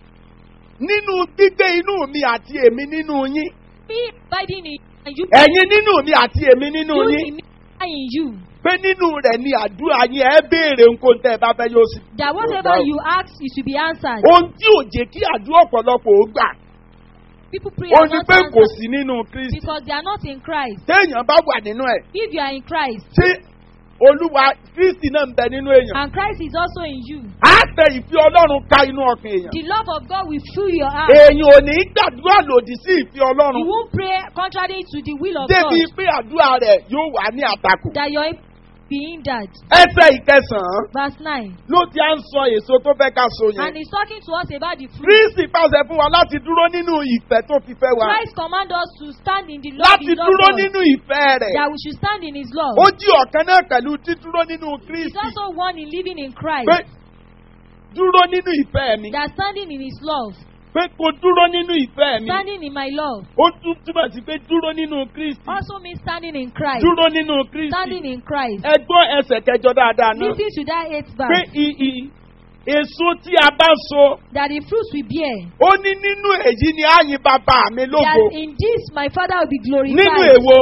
nínú gbígbé inú mi àti èmi nínú yín Me abiding in you and you ẹ̀yin nínú mi àti èmi nínú you yín in me I in you. pé nínú rẹ̀ ni àdúrà yín ẹ béèrè nǹkan tẹ́ ẹ bá fẹ́ yóò sì. That whatever you ask, it should be answered. ohun tí ò jẹ́ kí àdúrà ọ̀pọ̀lọpọ̀ ó gbà People pray ó and ní not pé kò answer sí nínú kristi. because they are not in Christ. téèyàn bá wà nínú ẹ̀ If you are in Christ tí olúwa kristi náà ń bẹ nínú èèyàn. and Christ is also in you, á tẹ ìfẹ́ ọlọ́run ká inú ọkàn èèyàn. the love of God will fill your heart. èèyàn ò ní gbàdúrà lòdì sí ìfẹ́ You ọlọ́run won't pray contrary to the will of débi God pé àdúrà rẹ̀ yóò wà ní àtakò. that your aim be hindered. ẹsẹ̀ ìkẹsàn-án Verse 9. ló ti à ń sọ èso tó fẹ́ ká so And yẹn. he's talking to us about the fruit. kristi pàṣẹ fún wa láti dúró nínú ìfẹ́ tó fi fẹ́ wa. Christ command us to stand in the love láti he dúró loves us. nínú ìfẹ́ rẹ̀. That we should stand in his love. ó jí ọ̀kan náà pẹ̀lú dídúró nínú He's kristi. also one in living in Christ. pé dúró nínú ìfẹ́ mi. That standing in his love. pé kò dúró nínú ìfẹ́ mi. Standing in my love. ó tún túmọ̀ sí pé dúró nínú kristi. Also means standing in Christ. dúró nínú kristi. Standing in Christ. ẹgbọ́n ẹsẹ̀ kẹjọ dáadáa náà. Listen to that eighth pé verse. i- i- èso tí a bá so That the fruits we bear. ó ní nínú èyí ni àyìn bàbá mi That lógo. in this my Father will be glorified. nínú èwo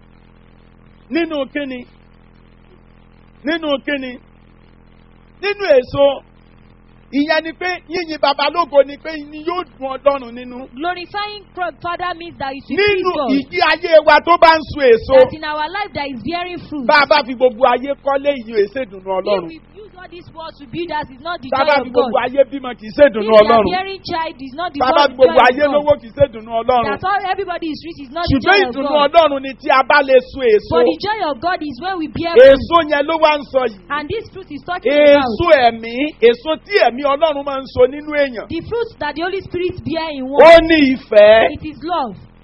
nínú kíni nínú kíni nínú èso ìyẹn ni pé yíyin bàbá lógo ni pé ni yóò dùn ọlọ́run nínú. Glorifying God, Father means that it will please nínú God. ìdí ayé wa tó bá ń so èso That in our life that is bearing fruit. bá a bá fi gbogbo ayé kọ́lé ìyó èsèdùnú If ọlọ́run we use all this word to build us, it's not the tá a bá joy fi of gbogbo God. ayé bímọ kì í ṣèdùnú If we are ọlọ́run bearing child, it's not the tá a bá word fi gbogbo joy ayé of God. lówó kì í ṣèdùnú ọlọ́run That all everybody is rich is not the ṣùgbọ́n joy of ìdùnnú God. ọlọ́run ni tí a bá lè so èso But the joy of God is when we bear fruit. èso yẹn ló wá ń sọ yìí. And this fruit is talking about èso ẹ̀mí èso tí ẹ̀mí ọlọ́run máa ń so nínú èèyàn. the fruit that the Holy Spirit bear in ó one. ní ìfẹ́ It is love.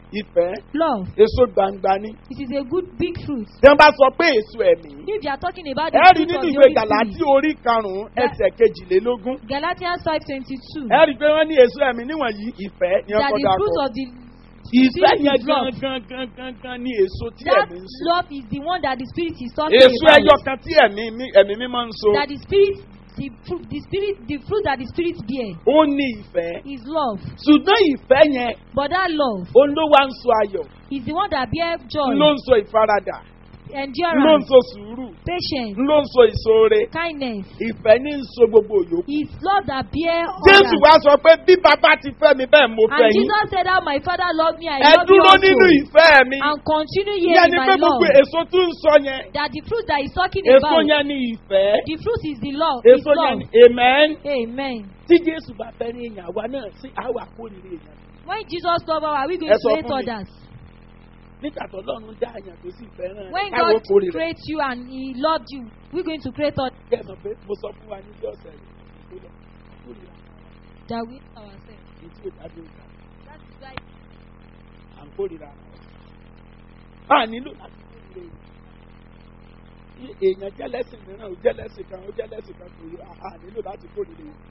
ìfẹ́ Love. èso gbangba ni. It is a good big fruit. tí wọ́n bá sọ pé èso ẹ̀mí. If you are talking about the ẹ rí fruit of nínú the ìwé Holy gàláàtì Spirit, orí karùn-ún ẹsẹ̀ kejìlélógún. Galatians five twenty two. ẹ rí i pé wọ́n ní èso ẹ̀mí níwọ̀nyí ìfẹ́ ni That ọkọ̀ the fruit dàpọ̀. of the ìfẹ́ Spirit yẹn is love. gangan gangan gan ni èso tí that ẹ̀mí ń so. love is the one that the Spirit is talking èso ẹyọ about. kan tí ẹ̀mí mi- ẹ̀mí mímọ́ ń so. That the Spirit, the fruit, the Spirit, the fruit that the Spirit bear ó ní ìfẹ́. is love. ṣùgbọ́n ìfẹ́ yẹn But that love òun ló wá ń so ayọ̀ is the one that bear joy, ló ń so ìfaradà ló ń endurance, so sùúrù patience, ló ń so ìṣoore kindness. ìfẹ́ ní ń so gbogbo yòókù. Is love that bear jésù others. wá sọ pé bí bàbá ti fẹ́ mi bẹ́ẹ̀ mo fẹ́ And yín Jesus said, "How my Father loved me, I ẹ love you dúró nínú also." ìfẹ́ mi And continue here ìyẹn in ni my pé love. gbogbo èso tó ń sọ yẹn That the fruit that he's talking èso about, yẹn ni ìfẹ́ the fruit is the love. Is èso yẹn love. ni amen Amen. tí jésù bá fẹ́ ní èèyàn àwa náà sí àwa kórìíra èèyàn When Jesus loved us, are we going Ẹ to sọ hate fún mi. others? nígbà tó lọ́run dá àyàn tó sì fẹ́ràn When káwọn God kórìíra created you and He loved you, we're going to create others kẹ́ ẹ̀ mọ̀ pé mo sọ fún wa ní bí ọ̀sẹ̀ yìí tó lọ kórìíra that we hate ourselves. ní tí ò dájú ìta That is why à ń kórìíra a nílò láti kórìíra èèyàn èèyàn jẹ́lẹ́sìn mìíràn ó jẹ́lẹ́sìn kan ó jẹ́lẹ́sìn kan kò yẹ a nílò láti kórìíra èèyàn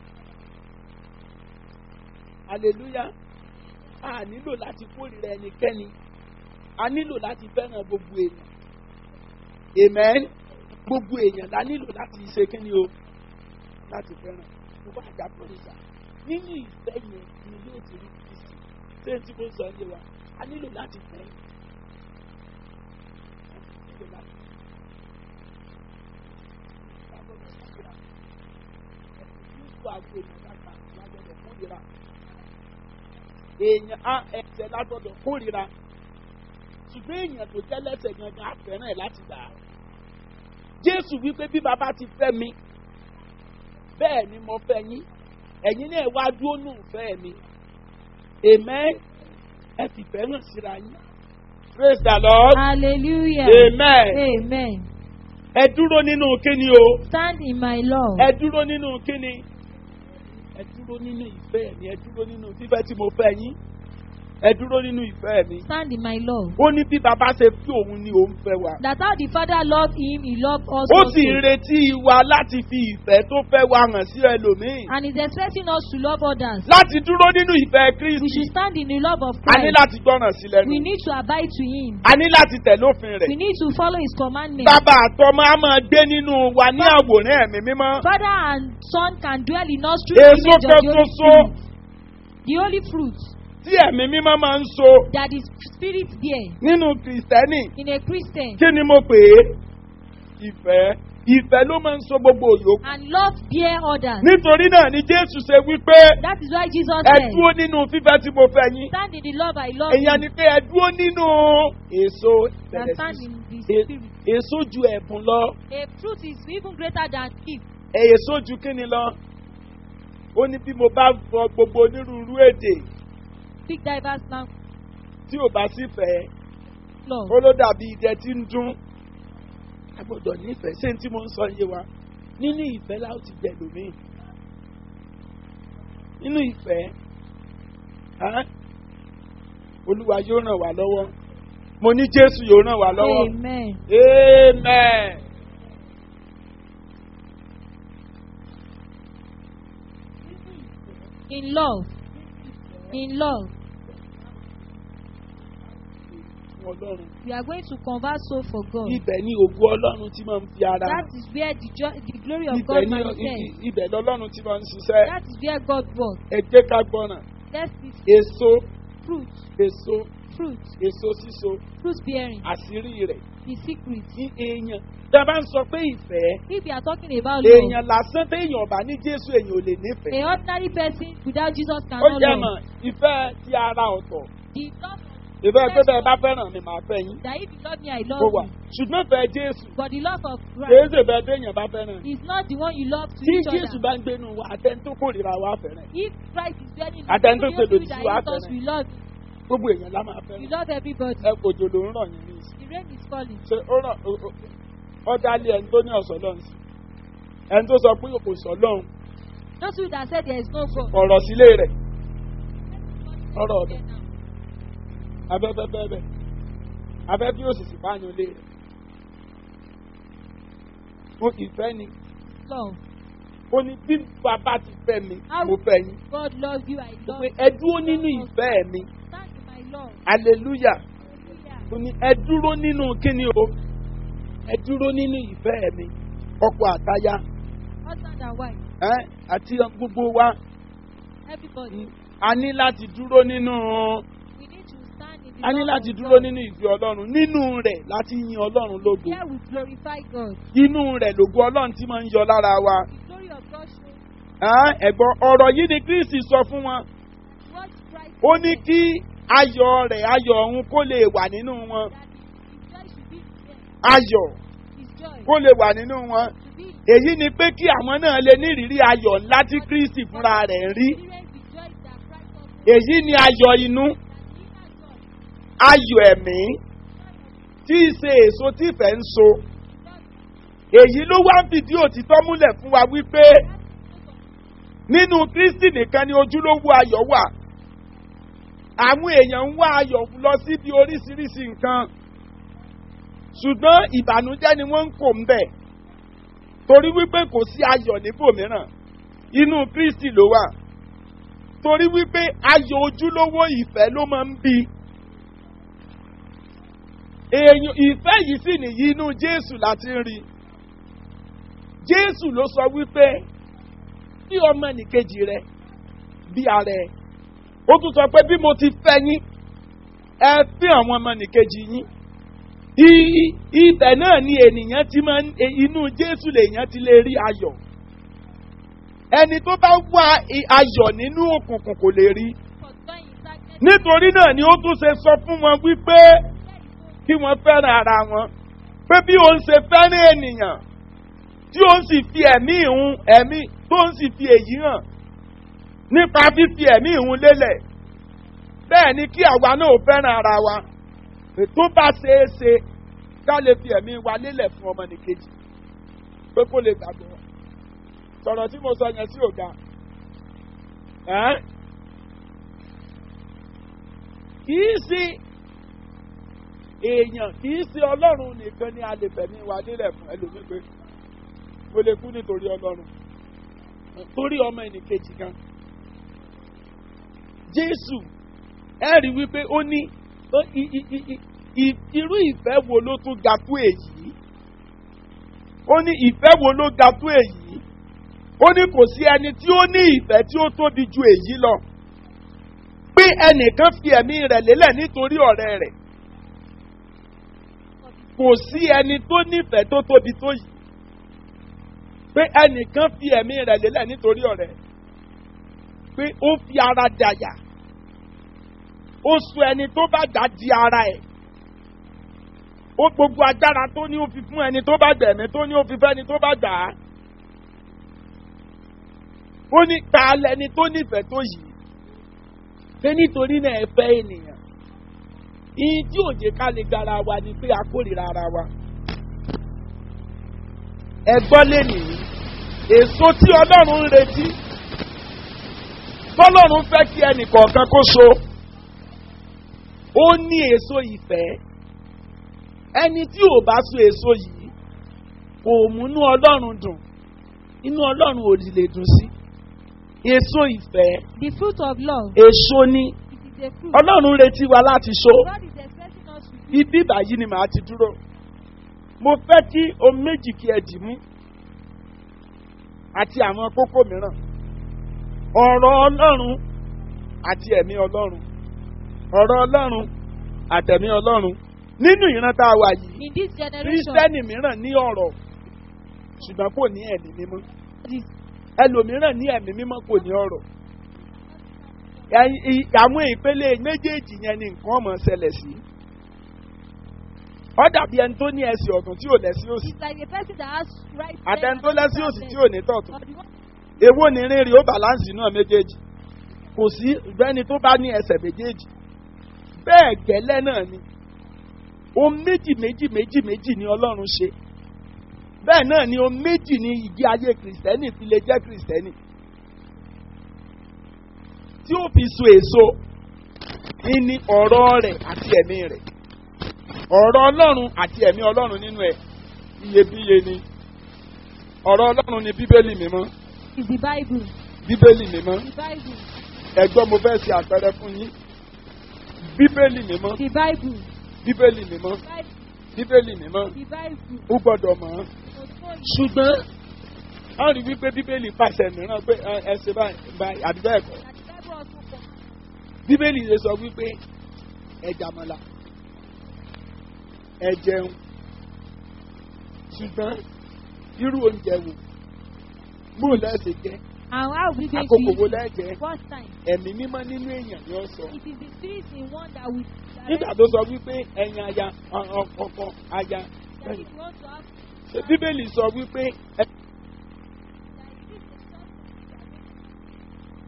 hallelujah a nílò láti kórìíra ẹnikẹ́ni a nílò láti fẹ́ràn gbogbo èèyàn amen gbogbo èèyàn la nílò láti ṣe kíni o láti fẹ́ràn mo bá àjà kórìíra nínú ìfẹ́ yẹn ni yóò ti rí kristi ṣé n tí mo sọ yé wa a nílò láti fẹ́ a nílò láti èèyàn á ẹsẹ̀ lágbọ́dọ̀ kórìíra ṣùgbọ́n èèyàn tó jẹ́ lẹ́sẹ̀ gangan á fẹ́ràn ẹ̀ láti gbà á jésù wípé bí bàbá ti fẹ́ mi bẹ́ẹ̀ ni mo fẹ́ yín ẹ̀yin náà wá dúró nù fẹ́ mi amen ẹ fi fẹ́ràn síra yín praise the lord Hallelujah. amen Amen. ẹ dúró nínú kíni o Stand in my love. ẹ dúró nínú kíni ẹ dúró nínú ìfẹ́ mi ẹ dúró nínú fífẹ́ tí mo fẹ́ yín ẹ dúró nínú ìfẹ́ mi Stand in my love. ó ní bí bàbá ṣe fi òun ni òun fẹ́ wa That how the Father loved him, he loved us ó also. sì ń retí wa láti fi ìfẹ́ tó fẹ́ wa hàn sí ẹlòmíì And is expecting us to love others. láti dúró nínú ìfẹ́ We kristi should stand in the love of a ní Christ. láti gbọ́ràn sí lẹ́nu We need to abide to him. a ní láti tẹ̀lé òfin We rẹ̀ need to follow his commandments. bàbá àtọmọ á máa gbé nínú wa ní àwòrán ẹ̀mí mímọ́ Father and Son can dwell in us through the èso image of kan the Holy ṣoṣo Spirit. The holy fruit tí ẹ̀mí mímọ́ máa ń so that is spirit bear nínú kìrìsìtẹ́nì in a Christian kí ni mo pè é ìfẹ́ ìfẹ́ ló máa ń so gbogbo òyòkù and love bear others. nítorí náà ni jésù ṣe wípé That is why Jesus ẹ said, dúró nínú fífẹ́ tí mo fẹ́ yín Stand in the love I love èèyàn you. ni pé ẹ dúró nínú èso And bẹ̀rẹ̀ stand sí in the e- spirit. èso ju ẹ̀bùn lọ A fruit is even greater than gift. èso ju kíni lọ ó ní bí mo bá fọ gbogbo onírúurú èdè Speak diverse language. tí ò bá sí fẹ́ Love. ó ló dàbí idẹ tí ń dún a gbọ́dọ̀ nífẹ̀ẹ́ ṣé n tí mo ń sọ yé wa nínú ìfẹ́ láò ti jẹ lómìn nínú ìfẹ́ á, olúwa yóò ràn wá lọ́wọ́ mo ní jésù yóò ràn wá lọ́wọ́ Amen. amen. In love. In love. fún ọlọ́run We are going to converse so for God. ibẹ̀ ni ògùn ọlọ́run tí máa ń fi ara That is where the, jo- the glory of ibẹ̀ God ni manifests. ibẹ̀ lọ́lọ́run tí máa ń ṣiṣẹ́ That is where God works. ẹ jẹ́ ká gbọ́ràn Let's see èso fruit, èso fruit, èso síso fruit bearing, àṣírí rẹ̀ the secret. ní èèyàn tá a bá ń sọ pé ìfẹ́ If we are talking about love, èèyàn lásán téèyàn ọba ní jésù èèyàn ò lè nífẹ̀ẹ́ a ordinary person without Jesus ó cannot jẹ́ love. mọ̀ ìfẹ́ ti ara ọ̀tọ̀ The love ìfẹ́ pé bẹ́ẹ̀ bá fẹ́ràn mi màá fẹ́ yín that if you love me, I kó love wà you. ṣùgbọ́n fẹ́ jésù But the love of kìí Christ ṣe bẹ́ẹ̀ téèyàn bá fẹ́ràn is not the one you love to tí each jésù other. bá ń gbénu wa àtẹni tó kórìíra wa fẹ́ràn If Christ is dwelling in us, Àtẹni tó even ṣe those lòdì that sí wa hate us, fẹ́ràn. we love you. gbogbo èèyàn lá máa We fẹ́ràn love everybody. ẹ kòjò ló ń rọ̀ yín ní ìsìn The rain is falling. ṣe ó ràn ó- ó- ọjà lé ẹni tó ní ọ̀sán lọ́hùn sí ẹni tó sọ pé kò sọ lọ́hùn Those who that said there is no God. ọ̀rọ̀ sílé rẹ̀ ọ̀rọ̀ ọ̀dọ̀ afẹ́fẹ́ bẹ́ẹ̀ afẹ́fẹ́ yóò sì sì bá yan lé rẹ̀ fún ìfẹ́ ni Love. ó ní bí bàbá ti fẹ́ mi How mo fẹ́ yín God loves you, I love pé you. ẹ dúró nínú ìfẹ́ mi Stand in my love. hallelujah Hallelujah. ó ní ẹ dúró nínú kíni o ẹ dúró nínú ìfẹ́ mi ọkọ àtaya Husband and wife. ẹ àti gbogbo wa Everybody. a ní láti dúró nínú We need to stand in the a ní love láti of dúró God. nínú ìfẹ́ ọlọ́run nínú rẹ̀ láti yin ọlọ́run lógo Here we glorify God. inú rẹ̀ lògo ọlọ́run tí máa ń yọ lára wa The glory of God shows Ẹ́, ẹ̀gbọ́n ọ̀rọ̀ yìí ni kristi sọ fún wọn what Christ ó ní kí ayọ̀ rẹ̀ ayọ̀ ọ̀hún kó lè wà nínú wọn that his, his joy should be in them. ayọ̀ His joy kó lè wà nínú wọn should be in èyí ni pé kí àwọn náà lè ní ìrírí ayọ̀ ńlá tí kristi fúnra rẹ̀ ń rí experience the joy that Christ offers. èyí ni ayọ̀ inú That inner joy. ayọ̀ ẹ̀mí tí í ṣe èso tí ìfẹ́ ń so èyí ló wá ń fìdí òtítọ́ múlẹ̀ fún wa wípé nínú kristi nìkan ni ojúlówó ayọ̀ wà àwọn èèyàn ń wá ayọ̀ lọ síbi oríṣiríṣi nǹkan ṣùgbọ́n ìbànújẹ́ ni wọ́n ń kó ń bẹ̀ torí wípé kò sí ayọ̀ níbòmíràn inú kristi ló wà torí wípé ayọ̀ ojúlówó ìfẹ́ ló máa ń bí èèyàn ìfẹ́ yìí sì nìyí inú jésù láti ń rí jésù ló sọ wípé bí ọmọ nìkejì rẹ bí ara ẹ ó tún sọ pé bí mo ti fẹ́ yín ẹ fi àwọn ọmọ nìkejì yín I- ibẹ̀ náà ni ènìyàn ti máa ń e- inú jésù lèèyàn ti lè rí ayọ̀ ẹni tó bá wá i- ayọ̀ nínú òkùnkùn kò lè rí For joy in darkness. nítorí náà ni ó tún ṣe sọ fún wọn wípé kí wọ́n fẹ́ràn ara wọn pé bí òun ṣe fẹ́ràn ènìyàn tí òun sì fi ẹ̀mí ìhun ẹ̀mí tó ń sì fi èyí hàn nípa fífi ẹ̀mí ìhun lélẹ̀ bẹ́ẹ̀ ni kí àwa náà fẹ́ràn ara wa tó bá ṣeé ṣe ká lè fi ẹ̀mí wa lélẹ̀ fún ọmọnìkejì pé kó lè gbàgbọ́ sọ̀rọ̀ tí mo sọ yẹn sí òga ẹ́ kìí ṣe èèyàn kìí ṣe ọlọ́run nìkan ni a lè fẹ̀mí wa lélẹ̀ fún ẹlòmíì pé mo lè kú nítorí ọlọ́run torí ọmọ ẹnìkejì kan jésù ẹ rí wípé ó ní ó- i- i- i- i- i- irú ìfẹ́ wo ló tún ga tó èyí ó ní ìfẹ́ wo ló ga tó èyí ó ní kò sí ẹni tí ó ní ìfẹ́ tí ó tóbi ju èyí lọ pé ẹnìkan fi ẹ̀mí rẹ̀ lélẹ̀ nítorí ọ̀rẹ́ rẹ̀ kò sí ẹni tó nífẹ̀ẹ́ tó tóbi tó yìí pé ẹnìkan fi ẹ̀mí rẹ̀ lélẹ̀ nítorí ọ̀rẹ́ pé ó fi ara dàyà ó sọ ẹni tó bá gbà di ara ẹ̀ ó gbogbo agbára tó ní ó fi fún ẹni tó bá gbẹ̀mí tó ní ó fi fẹ́ni tó bá gbà á ó ní ta lẹni tó nífẹ̀ẹ́ tó yìí pé nítorí náà ẹ fẹ́ ènìyàn ìyí tí òjè ká lè gara wa ni pé a kórìíra ara wa ẹ gbọ́ lénìí èso tí ọlọ́run ń retí tọ́lọ́run fẹ́ kí ẹnì kọ̀ọ̀kan kó so ó ní èso ìfẹ́ ẹni tí ò bá so èso yìí kò múnú ọlọ́run dùn inú ọlọ́run ò lè dùn sí èso ìfẹ́ The fruit of love. èso ni It is a fruit. ọlọ́run retí wa láti so God is expecting us to do. ibi báyìí ni màá ti dúró mo fẹ́ kí o méjì kí ẹ dì mú àti àwọn kókó mìíràn ọ̀rọ̀ ọlọ́run àti ẹ̀mí ọlọ́run ọ̀rọ̀ ọlọ́run àtẹ̀mí ọlọ́run nínú ìran tá a wà yìí In this generation, kírísítẹ́nì mìíràn ní ọ̀rọ̀ ṣùgbọ́n kò ní ẹ̀mí mímọ́ this ẹlòmíràn ní ẹ̀mí mímọ́ kò ní ọ̀rọ̀ Ẹ̀yin- ì- àwọn ìpele méjèèjì yẹn ni nǹkan ọmọ ṣẹlẹ̀ sí ọ dàbí ẹni tó ní ẹsẹ̀ ọ̀tún tí ò lẹ́sí òsì is like a person that has right. àtẹni tó lẹ́sí òsì tí ò ní tọ̀tún Or the one èwo ni rírì ó bàláǹsì náà méjèèjì kò sí ìgbẹ́ni tó bá ní ẹsẹ̀ méjèèjì bẹ́ẹ̀ gẹ́lẹ́ náà ni ohun méjì méjì méjì méjì ni ọlọ́run ṣe bẹ́ẹ̀ náà ni ohun méjì ni ìgbé ayé kìrìsìtẹ́nì fi lè jẹ́ kìrìsìtẹ́nì tí ó fi so èso ìní ọ̀rọ̀ rẹ̀ àti ẹ̀mí rẹ̀ ọ̀rọ̀ ọlọ́run àti ẹ̀mí ọlọ́run nínú ẹ̀ iyebíye ni ọ̀rọ̀ ọlọ́run ni bíbélì mímọ́ Is the Bible. bíbélì mímọ́ The Bible. ẹ̀gbọ́n mo fẹ́ ṣe àpẹẹrẹ fún yín bíbélì mímọ́ The Bible. bíbélì mímọ́ Bible. bíbélì mímọ́ The Bible. ó gbọ́dọ̀ mọ̀ ọ́n Òtún ṣùgbọ́n a rí wípé bíbélì pàṣẹ mìíràn pé ẹ ẹ ṣe báyìí báyìí àbí bẹ́ẹ̀ kọ́ that the Bible also comes. bíbélì lè sọ wípé ẹ jàmọ̀lá ẹ jẹun ṣùgbọ́n irú oúnjẹ wo bó lẹ́sẹ̀ jẹ́ And how we going àkókò wo to eat lẹ́jẹ̀ it? First time. ẹ̀mí mímọ́ nínú èèyàn ni ó sọ It is the spirit in one that we nígbà tó sọ wípé ẹ̀yin aya ọ- ọ- ọkọ aya that if you want to have ṣe bíbélì sọ wípé ẹ that it is the source of the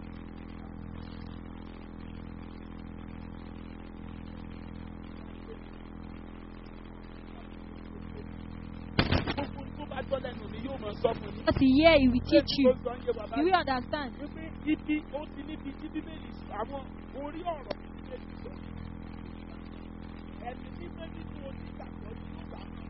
gbogbo tó bá gbọ́ lẹ́nu mi yóò máa sọ fún yín. What you hear, it will teach you. Tó sọ ń yé wa báyìí. You will understand. wípé ibi ó ti níbi tí bíbélì sọ àwọn orí ọ̀rọ̀ tí bíbélì sọ. ẹ̀mí mímọ́ nínú onígbàgbọ́ ni yóò bá mọ̀.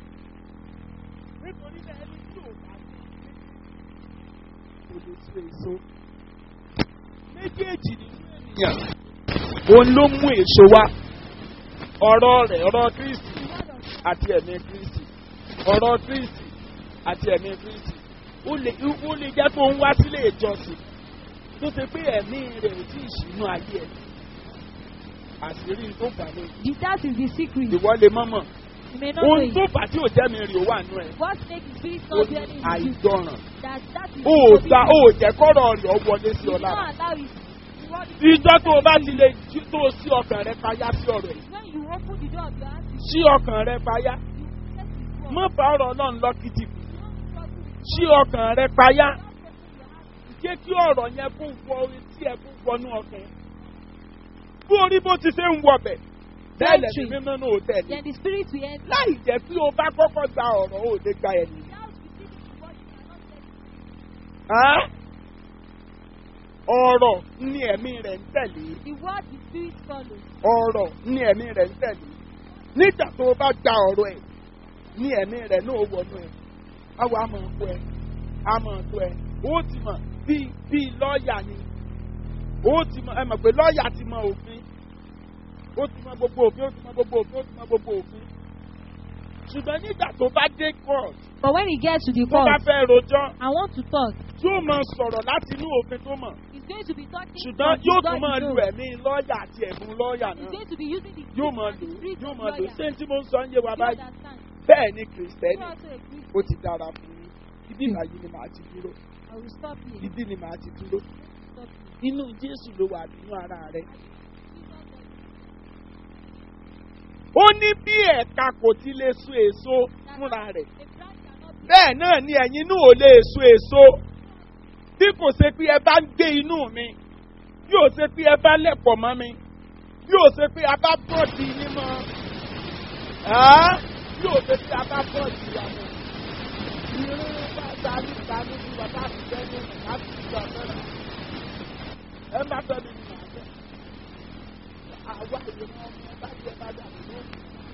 nítorí náà ẹni tí ò bá ní kò lè so èso. méjèèjì nínú ènìyàn òun ló mú èso wá ọ̀rọ̀ rẹ̀ ọ̀rọ̀ kristi àti ẹ̀mí kristi ọ̀rọ̀ kristi àti ẹ̀mí kristi ó lè ó lè jẹ́ kó ń wá sílé ìjọsìn tó ṣe pé ẹ̀mí rẹ̀ ò tí ì sínú ayé ẹ̀ àṣírí tó fà ní The, that is the secret. ìwọ lè mọ́mọ́ You may not know ohun tó it. fà tí ò jẹ́ mi rè ó wà nú ẹ̀ What makes the spirit ó not ní dwelling in you? àìgbọràn That that is ó ò gba ó ò jẹ́ kọ́rọ̀ rẹ̀ ọ wọlé sí You ọ will lára not allow it. The word is- ìjọ tó o bá ti lè jí tó o sí ọkàn rẹ payá sí ọ̀rọ̀ ẹ̀ When you open the door of your heart, you sí ọkàn rẹ payá you set it wrong. mọ́ bá ọ̀rọ̀ náà lọ kìtì You don't struggle with sí ọkàn rẹ payá Don't open your heart. jẹ́ kí ọ̀rọ̀ yẹn kó wọ orí tí ẹ kó wọnú ọkàn yẹn. Bí orí bó ti ṣe ń wọbẹ̀, bẹ́ẹ̀ lẹ́nu Doctrine. mímọ́ náà ò tẹ̀lé. Then the spirit will enter. Láì jẹ́ pé o bá kọ́kọ́ gba ọ̀rọ̀ ò lè gba ẹ̀yìn. Without receiving the word, you cannot get it. Ọ̀rọ̀ ni ẹ̀mí rẹ̀ ń tẹ̀lé. The word the spirit follows. Ọ̀rọ̀ ni ẹ̀mí rẹ̀ ń tẹ̀lé. Nígbà tó o bá gba ọ̀rọ̀ ẹ̀, ni ẹ̀mí rẹ̀ náà wọnú ẹ̀. Àwọn àmọ̀ ọ̀pọ̀ ẹ̀, àmọ̀ ọ̀pọ̀ ẹ̀, ó ti mọ̀ bíi bíi lọ́ọ̀yà ni. Ó ti mọ̀ ẹ mọ̀ pé lọ́ọ̀yà ti mọ òfin. Ó ti mọ gbogbo òfin, ó ti mọ gbogbo òfin, ó ti mọ gbogbo òfin. Ṣùgbọ́n nígbà tó bá dé court, But when he gets to the tó bá court, fẹ́ rojọ́, I want to talk. tí ó máa sọ̀rọ̀ láti inú òfin tó mọ̀. He's going to be talking Ṣùgbọ́n from yóò the tún God máa he lu knows. ẹ̀mí lọ́ọ̀yà àti ẹ̀bùn lọ́ọ̀yà He's náà. going to be using the Yóò gift máa and lò the spirit yóò of máa lò. lawyer. Ṣé tí mo ń sọ ń yé wa You báyìí? understand? Bẹ́ẹ̀ ni You Kìrìsìtẹ́nì also a Christian. ó ti dára fún yín. Ibi ìbàyí ni màá ti dúró. I will stop here. Ibi ni màá ti dúró. Stop here. Inú Jésù ló wà nínú ara rẹ̀. Ó ní bí ẹ̀ka kò ti lè so èso fúnra rẹ̀. A branch cannot be Bẹ́ẹ̀ náà ni ẹ̀yin náà ò lè so èso. Bí kò ṣe pé ẹ bá ń gbé inú mi, bí ò ṣe pé ẹ bá lẹ̀pọ̀ mọ́ mi, bí ò ṣe pé a bá bọ̀ di yín mọ́, ẹ́ bí ò ṣe pé a bá bọ̀ di ìyá mọ́. Ìrìn bá dání dání bí bàbá mi jẹ́ ní láti ìgbà mẹ́rin. Ẹ má fẹ́ mi ní màá bẹ̀. Àwa ìrìn ọmọ bá jẹ bá dà mí lóhùn.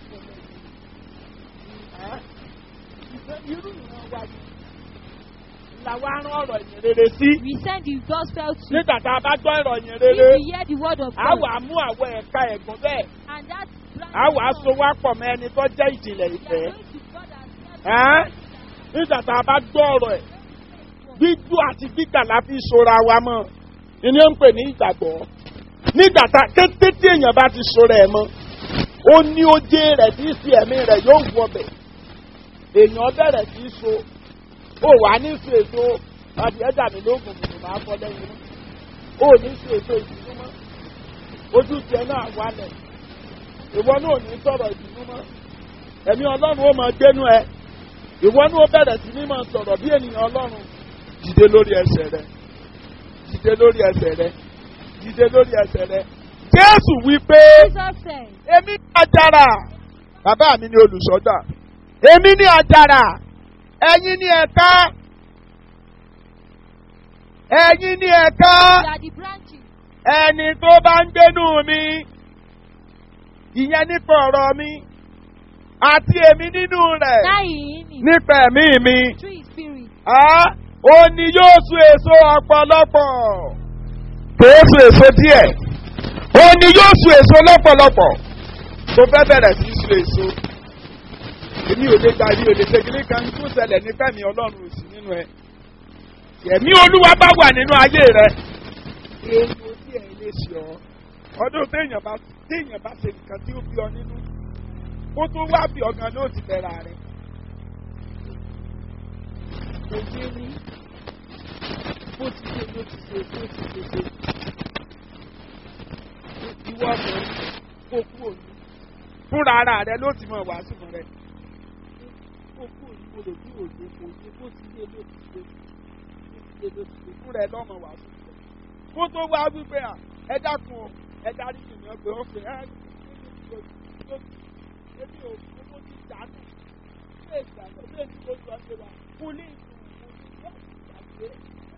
Ẹ́ ìfẹ́ irú ìran wa yìí làwa rán ọ̀rọ̀ ìyìn rere sí. We send the gospel to Nígbà tá a bá gbọ́ ìrọ̀ ìyìn if rere, we hear the word of a God wà mú àwọn ẹ̀ka ẹ̀gbọ́n bẹ́ẹ̀. and that branch A wà á of so God, wá pọ̀ mọ́ ẹni tó jẹ́ ìjìnlẹ̀ we ìfẹ́. are going to God and Ẹ́ nígbà tá a bá gbọ́ ọ̀rọ̀ ẹ̀, gbígbó àti gbígbà la fi ṣora wa mọ́. Ìní ń pè ní ìgbàgbọ́. Nígbà tá kété tí èèyàn bá ti ṣora ẹ̀ mọ́, ó ní oje rẹ̀ tí í sí ẹ̀mí rẹ̀ yóò wọbẹ̀. Èèyàn bẹ̀rẹ̀ sí í so. Ó wà ní sí èso adìẹ dàmí lóògùn kùtù máa fọ́ lẹ́yìn náà. Ó ní sí èso ìdùnnú mọ́. Ojú tiẹ̀ náà wálẹ̀. Ìwọ náà ò ní sọ̀rọ̀ ìdùnnú mọ́. Ẹ̀mí Ọlọ́run ó máa gbénú ẹ. Ìwọ náà ó bẹ̀rẹ̀ sí ní máa sọ̀rọ̀ bí ènìyàn Ọlọ́run. Dìde lórí ẹsẹ̀ rẹ. Dìde lórí ẹsẹ̀ rẹ. Dìde lórí ẹsẹ̀ rẹ. Jésù wí pé Jesus said, èmi ní àjàrà. Bàbá mi ní olùṣọ́gbà. Èmi ní àjàrà. Ẹ̀yin ní ẹ̀ka. Ẹ̀yin ní ẹ̀ka. We are the branches. ẹni tó bá ń gbénú mi ìyẹn nípa ọ̀rọ̀ mi àti èmi nínú rẹ̀ Now in him, nípa ẹ̀mí mi through his spirit, á ó ní yóò sun èso ọ̀pọ̀lọpọ̀ kìí sun èso díẹ̀ ó ní yóò sun èso lọ́pọ̀lọpọ̀ tó fẹ́ bẹ̀rẹ̀ sí í sun èso èmi ò lè gba èmi ò lè ṣe kíní kan tó ṣẹlẹ̀ ní fẹ́mi ọlọ́run ò sí nínú ẹ ẹ̀mí olúwa bá wà nínú ayé rẹ èèyàn tí ẹ̀ lè ṣe ọ́ ọdún téèyàn bá téèyàn bá ṣe nǹkan tí ó bí ọ nínú kó tó wá bí ọgàn ló ti bẹ̀rẹ̀ rẹ kò yé ní bó ti ṣe ló ti ṣe bó ti ṣe ṣe ìwọ ọkùnrin kó kú òní fúnra ara rẹ ló ti mọ wàásù fún rẹ kó kú òní mo lè kú òní kò yé bó ti ṣe ló ti ṣe bó ti ṣe ló ti ṣe fúnra ẹ lọ́mọ wàásù fún rẹ kó tó wá wípé à ẹ dákun o ẹ darí ìrìn ọgbẹ ọfẹ ẹ ẹbí ò owó ti dànù ṣé ìgbàgbọ́ ṣé èsì ló ju ọṣẹ wa kú ní ìgbà ìgbàgbé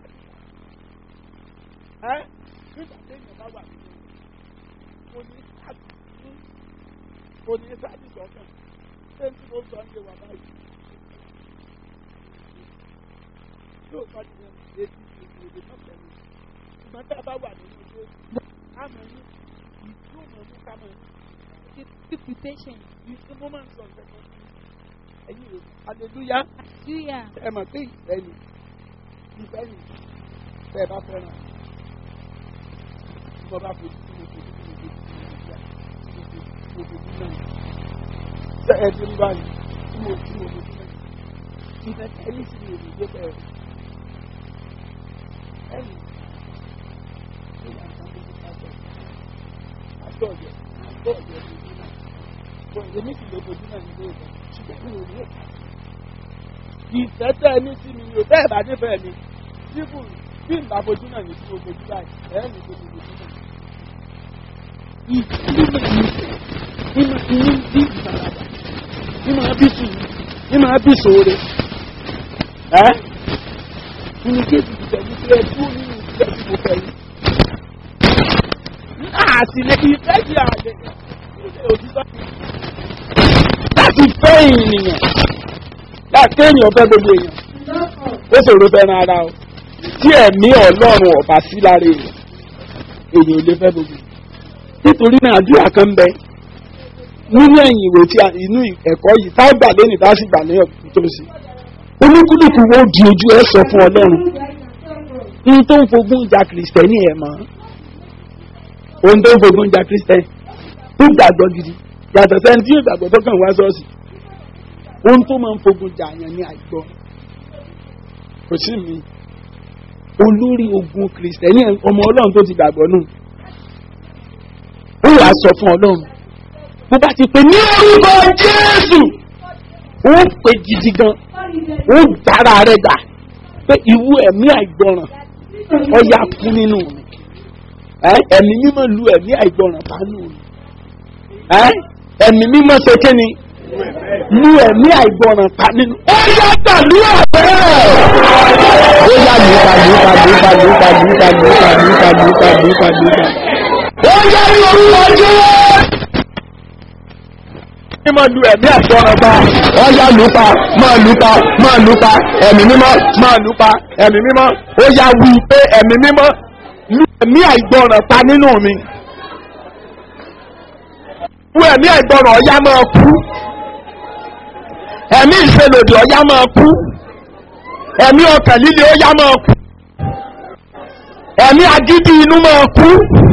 ẹ nígbà téèyàn bá wà nínú kò ní sáàbì kò ní sáàbì sọ̀kan ṣé tí mo sọ ń ṣe wà báyìí yóò bá ti yẹn èdè èdè náà pẹ̀lú ṣùgbọ́n tá a bá wà nínú ilé àmọ́ ní ìlú mọ̀ ní ká mọ̀ keep, keep with patience. ní mo máa ń sọ nǹkan kan ẹ̀yin rẹ̀ hallelujah Hallelujah. ẹ mọ̀ pé ìfẹ́ ni ìfẹ́ ni tẹ́ ẹ bá fẹ́ràn tí wọ́n bá fojú sí mo fojú sí mo fojú sí mo fojú sí mo fojú náà ṣe ẹ ti ń bá mi tí mo tí mo fojú náà ìfẹ́ ẹni sì ni èmi gbé bẹ́ẹ̀ ẹni tó yà ká tó ká bẹ̀ àtọ̀yẹ̀ àtọ̀yẹ̀ fojú náà bọ̀ èmi sì lè fojú náà nílé ìfẹ́ ṣùgbọ́n mi ò ní ìka ìfẹ́ tẹ́ ẹ ní sí mi ò tẹ́ ẹ bá nífẹ̀ẹ́ mi síbù bí n bá fojú náà ní sí mo fojú báyìí ẹ̀ ẹ́ ní tó mo fojú náà. ìdílé mi ìmọ̀ ìní bí ìfaradà ìmọ̀ bí sùúrù ìmọ̀ bí sòore ẹ́ ìní kéèkì ìtẹ̀jú pé ẹ dúró nínú ìfẹ́ tí mo fẹ́ yìí. àtìlẹ́ ìfẹ́ di àlẹ́ ilé òtítọ́ láti fẹ́ ènìyàn láti èèyàn fẹ́ gbogbo èèyàn ó ṣòro fẹ́ràn ara o tí ẹ̀mí ọlọ́run ọ̀bà sí lára èèyàn èèyàn ò lè fẹ́ gbogbo nítorí náà àdúrà kan ń bẹ nínú ẹ̀yìn ìwé tí a- inú ẹ̀kọ́ yìí tá a gbà lónìí tá a sì gbà ní ọ̀tún tó sí olúkúlùkù wo di ojú ẹ sọ fún ọlọ́run ohun tó ń fogún ìjà kìrìsìtẹ́nì ẹ̀ mọ́ ohun tó ń fogún ìjà kìrìsìtẹ́nì tó gbàgbọ́ gidi yàtọ̀ sẹ́ni tí yóò gbàgbọ́ tó kàn wá sọ́ọ̀sì ohun tó máa ń fogun jà yàn ní àìgbọ́ kò sí mi olórí ogun kìrìsìtẹ́nì ọmọ ọlọ́run tó ti gbàgbọ́ nù ó wàá sọ fún ọlọ́run bó bá ti pè ní orúkọ jésù ó pè gidi gan ó dára rẹ gbà pé ìwú ẹ̀mí àìgbọràn ọ̀yà kú nínú mi Ẹ́, ẹ̀mí mímọ́ lu ẹ̀mí àìgbọràn bá nù mi Ẹ́, ẹ̀mí mímọ́ ṣe kí ni lu ẹ̀mí àìgbọràn pa nínú. ó yá gbàdúrà bẹ́ẹ̀. ó yá lùkà lùkà lùkà lùkà lùkà lùkà lùkà lùkà lùkà lùkà. ó yá ní orúkọ jẹ́. ní máa lu ẹ̀mí àìgbọràn pa. ó yá lùkà máa lùkà máa lùkà ẹ̀mí mímọ́ máa lùkà ẹ̀mí mímọ́. ó yá wí pé ẹ̀mí mímọ́ lu ẹ̀mí àìgbọràn pa nínú mi fún ẹ̀mí ẹ̀gbọ́ràn ọ̀yá máa kú ẹ̀mí ìṣelòdì ọ̀yá máa kú ẹ̀mí ọkàn líle ọ̀yá máa kú ẹ̀mí agídí inú máa kú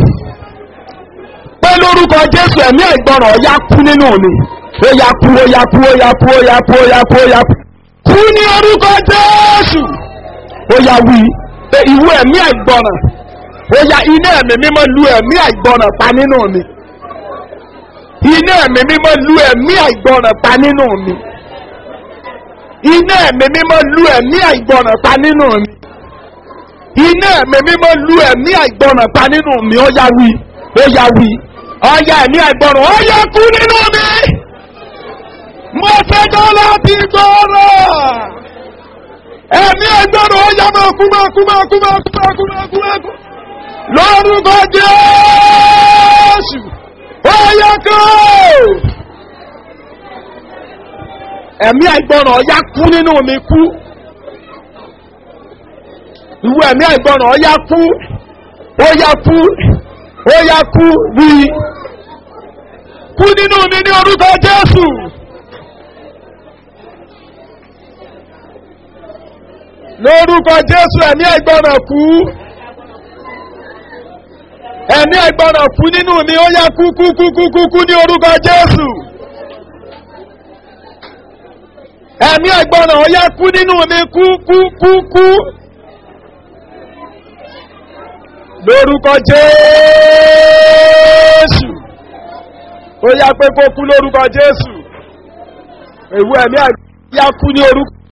pé lórúkọ jésù ẹ̀mí ẹ̀gbọ́ràn ọ̀yá kú nínú mi ó yá kú ó yá kú ó yá kú ó yá kú ó yá kú ó yá kú kú ní orúkọ jésù ó yá wí pé ìwú ẹ̀mí ẹ̀gbọ́ràn ó yá iná ẹ̀mí mímọ́ lu ẹ̀mí ẹ̀gbọ́ràn pa nínú mi iná ẹ̀mí mímọ́ lu ẹ̀mí àìgbọràn pa nínú mi iná ẹ̀mí mímọ́ lu ẹ̀mí àìgbọràn pa nínú mi iná ẹ̀mí mímọ́ lu ẹ̀mí àìgbọràn pa nínú mi ó yá wí ó yá wí ó yá ẹ̀mí àìgbọràn ó yá kú nínú mi mo fẹ́ dán láti gbọ́rọ̀ ẹ̀mí àìgbọràn ó yá máa kú máa kú máa kú máa kú máa kú máa kú máa kú lórúkọ jésù ó yẹ kó ẹ̀mí àìgbọràn ọ̀yá kú nínú mi kú ìwé ẹ̀mí àìgbọràn ọ̀yá kú ó yá kú ó yá kú wí kú nínú mi ní orúkọ jésù. lórúkọ jésù ẹ̀mí àìgbọràn kú ẹ̀mí àìgbọràn kú nínú mi ó yá kú kú kú kú kú kú ní orúkọ jésù ẹ̀mí àìgbọràn ó yá kú nínú mi kú kú kú kú lórúkọ jésù ó yá pé kó kú lórúkọ jésù èwu ẹ̀mí àìgbọràn yá kú ní orúkọ